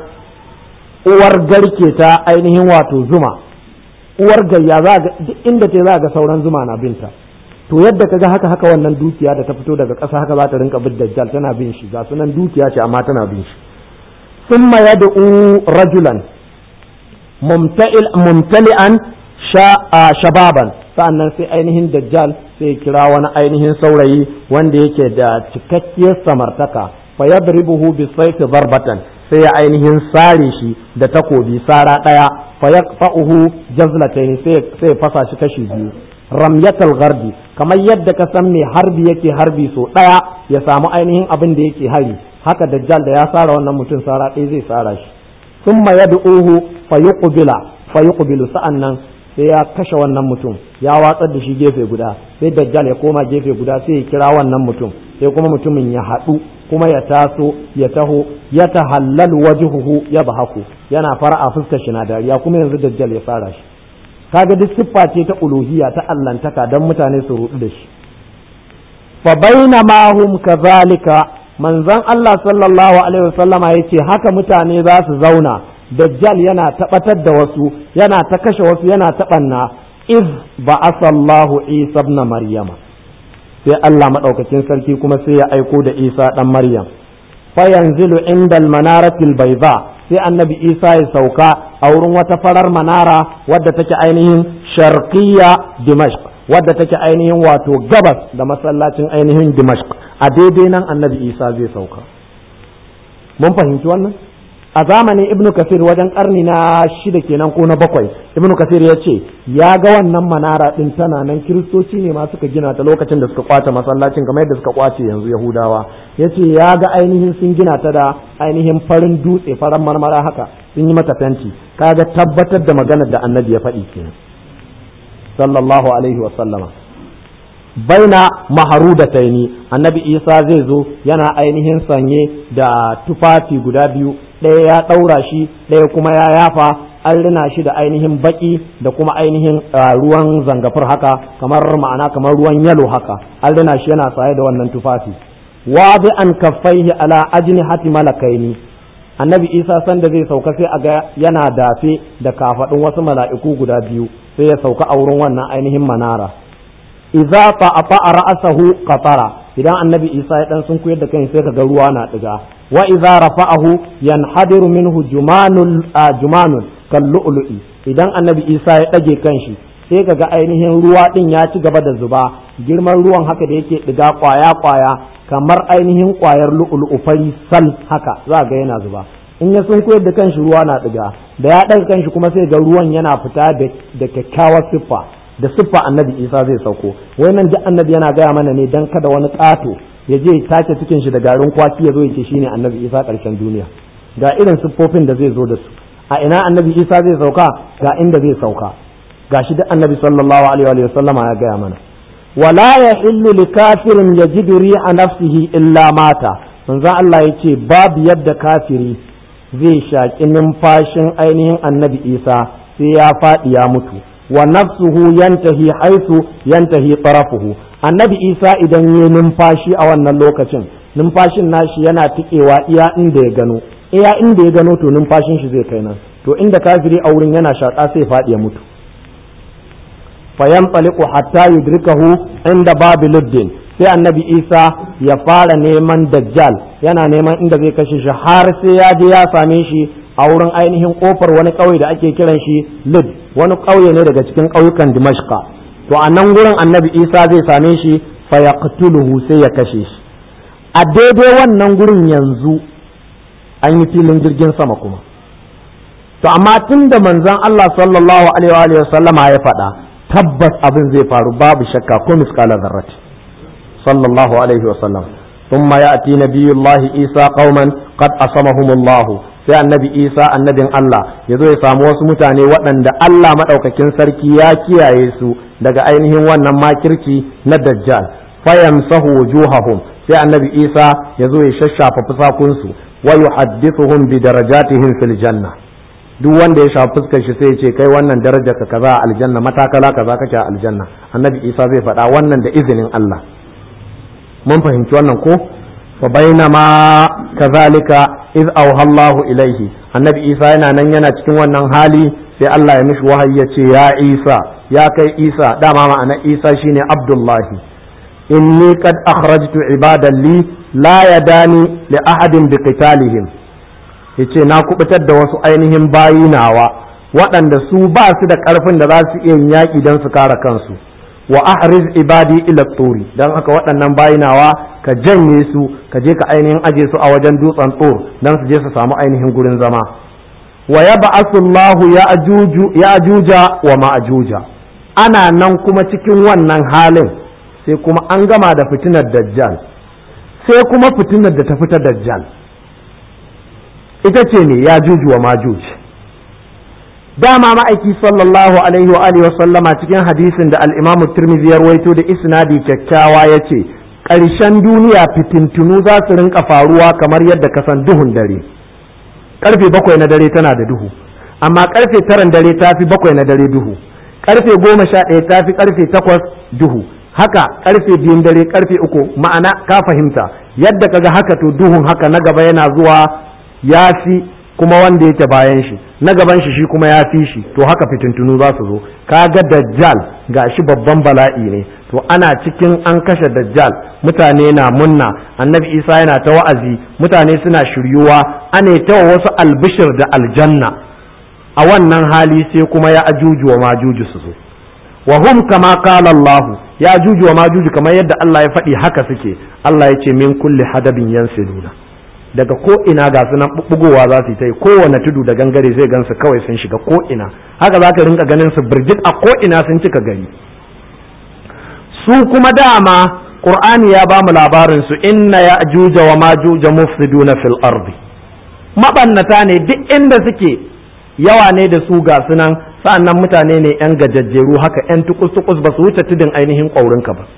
uwar garke ta ainihin wato zuma uwar gayya za ga duk inda ta za ga sauran zuma na binta to yadda kaga haka haka wannan dukiya da ta fito daga ƙasa haka za ta rinka bin dajjal tana bin shi ga sunan dukiya ce amma tana bin shi ثم يدعو رجلا ممتلئ ممتلئا شبابا sannan sai ainihin dajjal sai kira wani ainihin saurayi wanda yake da cikakkiyar samartaka fa yadribuhu bi sayfi darbatan sai ya ainihin sare shi da takobi sara daya fa yaqfa'uhu jazlatayn sai sai fasa shi kashi biyu ramyatal gharbi kamar yadda ka san mai harbi yake harbi so daya ya samu ainihin abin da yake hari haka dajjal da ya sara wannan mutum sara ɗaya zai sara shi summa yad'uhu fayuqbila fayuqbilu sa'annan sai ya kashe wannan mutum ya watsar da shi gefe guda sai dajjal ya koma gefe guda sai ya kira wannan mutum sai kuma mutumin ya haɗu kuma ya taso ya taho ya tahallal wajhuhu ya bahaku yana fara a fuskar shi na dariya kuma yanzu dajjal ya fara shi kaga duk siffa ce ta uluhiyya ta allantaka dan mutane su rudu da shi fa bainama hum kazalika manzon Allah sallallahu alaihi wasallama yace haka mutane za su zauna dajjal yana taɓatar da wasu yana ta kashe wasu yana taɓanna iz ba'asallahu isa ibn maryama sai Allah madaukakin sarki kuma sai ya aiko da isa dan maryam fa yanzilu inda al-manaratil bayda sai annabi isa ya sauka a wurin wata farar manara wadda take ainihin sharqiyya dimashq wadda take ainihin wato gabas da masallacin ainihin dimashq a daidai nan annabi isa zai sauka mun fahimci wannan a zamanin ibnu kasir wajen karni na shida kenan ko na bakwai ibnu kasir ya ce ya ga wannan manara din tana nan kiristoci ne ma suka gina ta lokacin da suka kwace masallacin kamar yadda suka kwace yanzu yahudawa ya ce ya ga ainihin sun gina ta da ainihin farin dutse faran marmara haka sun yi mata fenti kaga tabbatar da maganar da annabi ya faɗi kenan sallallahu alaihi wa sallama baina maharudataini annabi isa zai zo yana ainihin sanye da tufafi guda biyu ɗaya ya ɗaura shi ɗaya kuma ya yafa an rina shi da ainihin baki da kuma ainihin ruwan zangafur haka kamar ma'ana kamar ruwan yalo haka an rina shi yana saye da wannan tufafi wa bi an kaffaihi ala ajni hati malakaini annabi isa sanda zai sauka sai a ga yana dafe da kafaɗin wasu mala'iku guda biyu sai ya sauka a wurin wannan ainihin manara idza ta'afa ra'sahu qatara idan annabi isa ya dan sun koyar da kai sai kaga ruwa na diga wa idza rafa'ahu yanhadiru minhu jumanul jumanun kallu'lu'i idan annabi isa ya dage kanshi sai kaga ainihin ruwa din ya ci gaba da zuba girman ruwan haka da yake diga kwaya kwaya kamar ainihin kwayar lu'lu'u fari sal haka za ga yana zuba in ya sun koyar da kanshi ruwa na diga da ya daga kanshi kuma sai ga ruwan yana fita da kyakkyawar siffa da siffa annabi isa zai sauko wai nan duk annabi yana gaya mana ne dan kada wani ƙato ya je tace cikin shi da garin kwaki ya zo ya ce shine annabi isa ƙarshen duniya ga irin siffofin da zai zo da su a ina annabi isa zai sauka ga inda zai sauka ga shi duk annabi sallallahu alaihi wa sallama ya gaya mana wala yahillu likafirin yajidu ri'a nafsihi illa mata manzon Allah yace babu yadda kafiri zai shaƙi numfashin ainihin annabi isa sai ya faɗi ya mutu wa nafsuhu yantahi haisu yantahi tarafuhu annabi isa idan ya numfashi a wannan lokacin numfashin nashi yana tikewa iya inda ya gano iya inda ya gano to numfashin shi zai kai nan to inda kafiri a wurin yana shaƙa sai faɗi ya mutu fayanfaliqu hatta yudrikahu inda babiluddin sai annabi isa ya fara neman dajjal yana neman inda zai kashe shi har sai ya je ya same shi a wurin ainihin kofar wani ƙauye da ake kiran shi lid wani ƙauye ne daga cikin ƙauyukan dimashqa to a nan gurin annabi isa zai same shi fa yaqtuluhu sai ya kashe shi a daidai wannan gurin yanzu an yi filin jirgin sama kuma to amma tun da manzon Allah sallallahu alaihi wa sallama ya faɗa tabbas abin zai faru babu shakka ko miskala zarrati sallallahu alaihi wa sallam ثم يأتي نبي الله عيسى قوما قد أصمهم الله sai annabi isa annabin Allah ya zo ya samu wasu mutane waɗanda Allah maɗaukakin sarki ya kiyaye su daga ainihin wannan makirci na dajjal fayamsahu wujuhahum sai annabi isa ya zo ya shashafa fusakunsu wa yuhaddithuhum bi darajatihim fil janna duk wanda ya shafa fuskar shi sai ya ce kai wannan darajar ka kaza a aljanna matakala kaza kake a aljanna annabi isa zai faɗa wannan da izinin Allah mun fahimci wannan ko fa bainama kazalika iz auha Allah ilaihi annabi Isa yana nan yana cikin wannan hali sai Allah ya mishi wahayi ya ce ya Isa ya kai Isa dama ma'ana Isa shine Abdullahi inni qad akhrajtu ibadan li la yadani li ahadin bi qitalihim yace na kubutar da wasu ainihin bayinawa waɗanda su ba su da ƙarfin da za su iya yaƙi don su kare kansu wa ahriz ibadi ila turi dan haka waɗannan bayinawa ka janye su ka je ka ainihin aje su a wajen dutsen tsor dan su je su samu ainihin gurin zama wa yab'athu Allahu ya'juja wa ma'juja ana nan kuma cikin wannan halin sai kuma an gama da fitinar dajjal sai kuma fitinar da ta fita dajjal ita ce ne ya juju wa majuj dama ma'aiki sallallahu alaihi wa alihi wa sallama cikin hadisin da al-imamu tirmidhi ya rawaito da isnadi kyakkyawa yace ƙarshen duniya fitintunu za su rinka faruwa kamar yadda ka san duhun dare karfe bakwai na dare tana da duhu amma karfe taran dare ta fi bakwai na dare duhu karfe goma sha ɗaya ta fi karfe takwas duhu haka karfe biyun dare karfe uku ma'ana ka fahimta yadda kaga haka to duhun haka na gaba yana zuwa ya fi kuma wanda yake bayan shi na gaban shi shi kuma ya fi shi to haka fitintunu za su zo kaga dajjal ga shi babban bala'i ne to ana cikin an kashe dajjal mutane na munna annabi isa yana ta wa'azi mutane suna shiryuwa ane ta wasu albishir da aljanna a wannan hali sai kuma ya ajuju wa majuju su zo wa hum kama qala Allah ya ajuju wa majuju kamar yadda Allah ya faɗi haka suke Allah ya ce min kulli hadabin yansiluna daga ko ina ga su nan bugowa za su yi ta yi kowane tudu da gangare zai gansu kawai sun shiga ko ina haka za ka rinka ganin su birjit a ko ina sun cika gari su kuma dama qur'ani ya ba mu labarin su inna ya'juja wa majuja mufsiduna fil ardi mabannata ne duk inda suke yawa ne da su ga sunan sa'annan mutane ne yan gajajjeru haka yan tukus tukus ba su wuce tudun ainihin ƙaurinka ba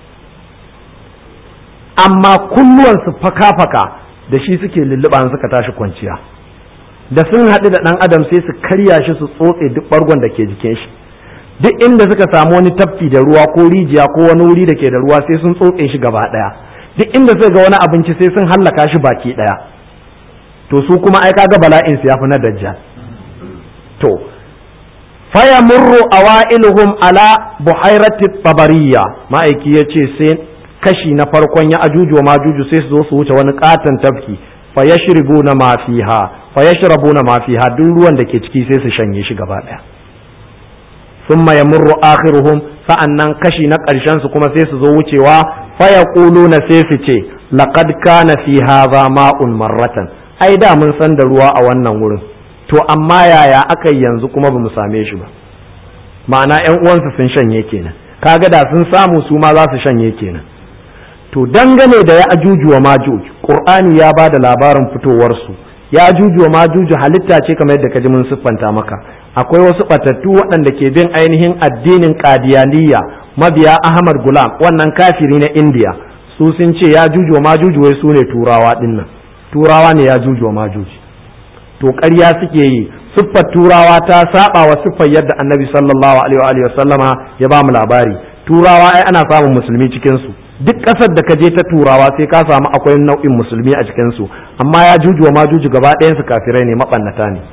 amma kunnuwansu faka-faka da shi suke lulluɓa suka tashi kwanciya da sun haɗu da ɗan adam sai su karya shi su tsotse duk ɓargon da ke jikin shi duk inda suka samu wani tafki da ruwa ko rijiya ko wani wuri da ke da ruwa sai sun tsotse shi gaba ɗaya duk inda suka ga wani abinci sai sun hallaka shi baki ɗaya to su kuma ai kaga bala'in su yafi na dajjal to faya murru awailuhum ala buhairati tabariya ma'aiki yace sai kashi na farkon ya ajuju wa majuju sai su zo su wuce wani katon tafki fa yashribuna ma fiha fa yashrabuna ma fiha duk ruwan da ke ciki sai su shanye shi gaba daya thumma yamurru akhiruhum sa'annan kashi na karshen su kuma sai su zo wucewa fa yaquluna sai su ce laqad kana fi hadha ma'un marratan ai da mun san da ruwa a wannan wurin to amma yaya aka yanzu kuma bamu same shi ba ma'ana ƴan uwansu sun shanye kenan kaga da sun samu su ma za su shanye kenan to dangane da ya ajuju wa majuj qur'ani ya ba da labarin fitowar su ya ajuju wa majuj halitta ce kamar yadda kaji mun siffanta maka akwai wasu batattu waɗanda ke bin ainihin addinin qadiyaniya mabiya ahmad gulam wannan kafiri na indiya su sun ce ya juju wa majuj wai su ne turawa dinnan turawa ne ya juju wa majuj to ƙarya suke yi siffar turawa ta saba wa siffar yadda annabi sallallahu alaihi wa sallama ya ba mu labari turawa ai ana samun musulmi cikin su duk ƙasar da ka je ta turawa sai ka samu akwai nau'in musulmi a cikin su amma ya juju ma juju gaba ɗayan su kafirai ne mabannata ne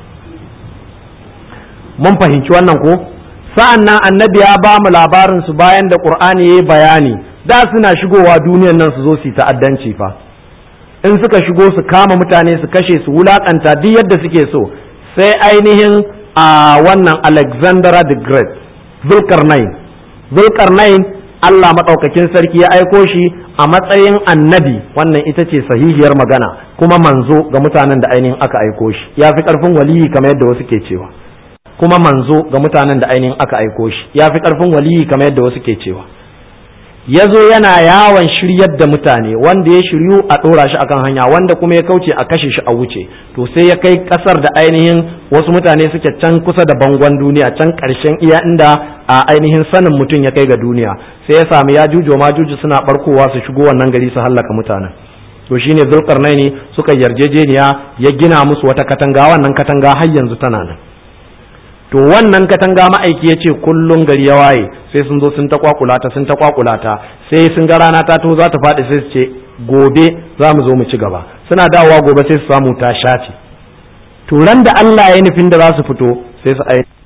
mun fahimci wannan ko sa'an nan annabi ya ba mu labarin su bayan da qur'ani yayi bayani da suna shigowa duniyar nan su zo su yi ta'addanci fa in suka shigo su kama mutane su kashe su wulakanta duk yadda suke so sai ainihin a wannan Alexander the Great Zulkarnain Zulkarnain Allah maɗaukakin sarki ya aiko shi a matsayin annabi wannan ita ce sahihiyar magana kuma manzo ga mutanen da ainihin aka aiko shi ya fi ƙarfin waliyi kamar yadda wasu ke cewa kuma manzo ga mutanen da ainihin aka aiko shi ya fi ƙarfin waliyi kamar yadda wasu ke cewa ya zo yana yawon shiryar da mutane wanda ya shiryu a ɗora shi akan hanya wanda kuma ya kauce a kashe shi a wuce to sai ya kai ƙasar da ainihin wasu mutane suke can kusa da bangon duniya can ƙarshen iya inda a ainihin sanin mutum ya kai ga duniya sai ya sami ya jujo ma juju suna barkowa su shigo wannan gari su hallaka mutanen to shine zulkarnaini suka yarjejeniya ya gina musu wata katanga wannan katanga har yanzu tana nan to wannan katanga ma'aiki ya ce kullum gari ya waye sai sun zo sun ta kwakulata sun ta kwakulata sai sun ga rana ta to za ta faɗi sai su ce gobe za mu zo mu ci gaba suna dawowa gobe sai su samu ta shace to ran da Allah ya nufin da za su fito sai su aiki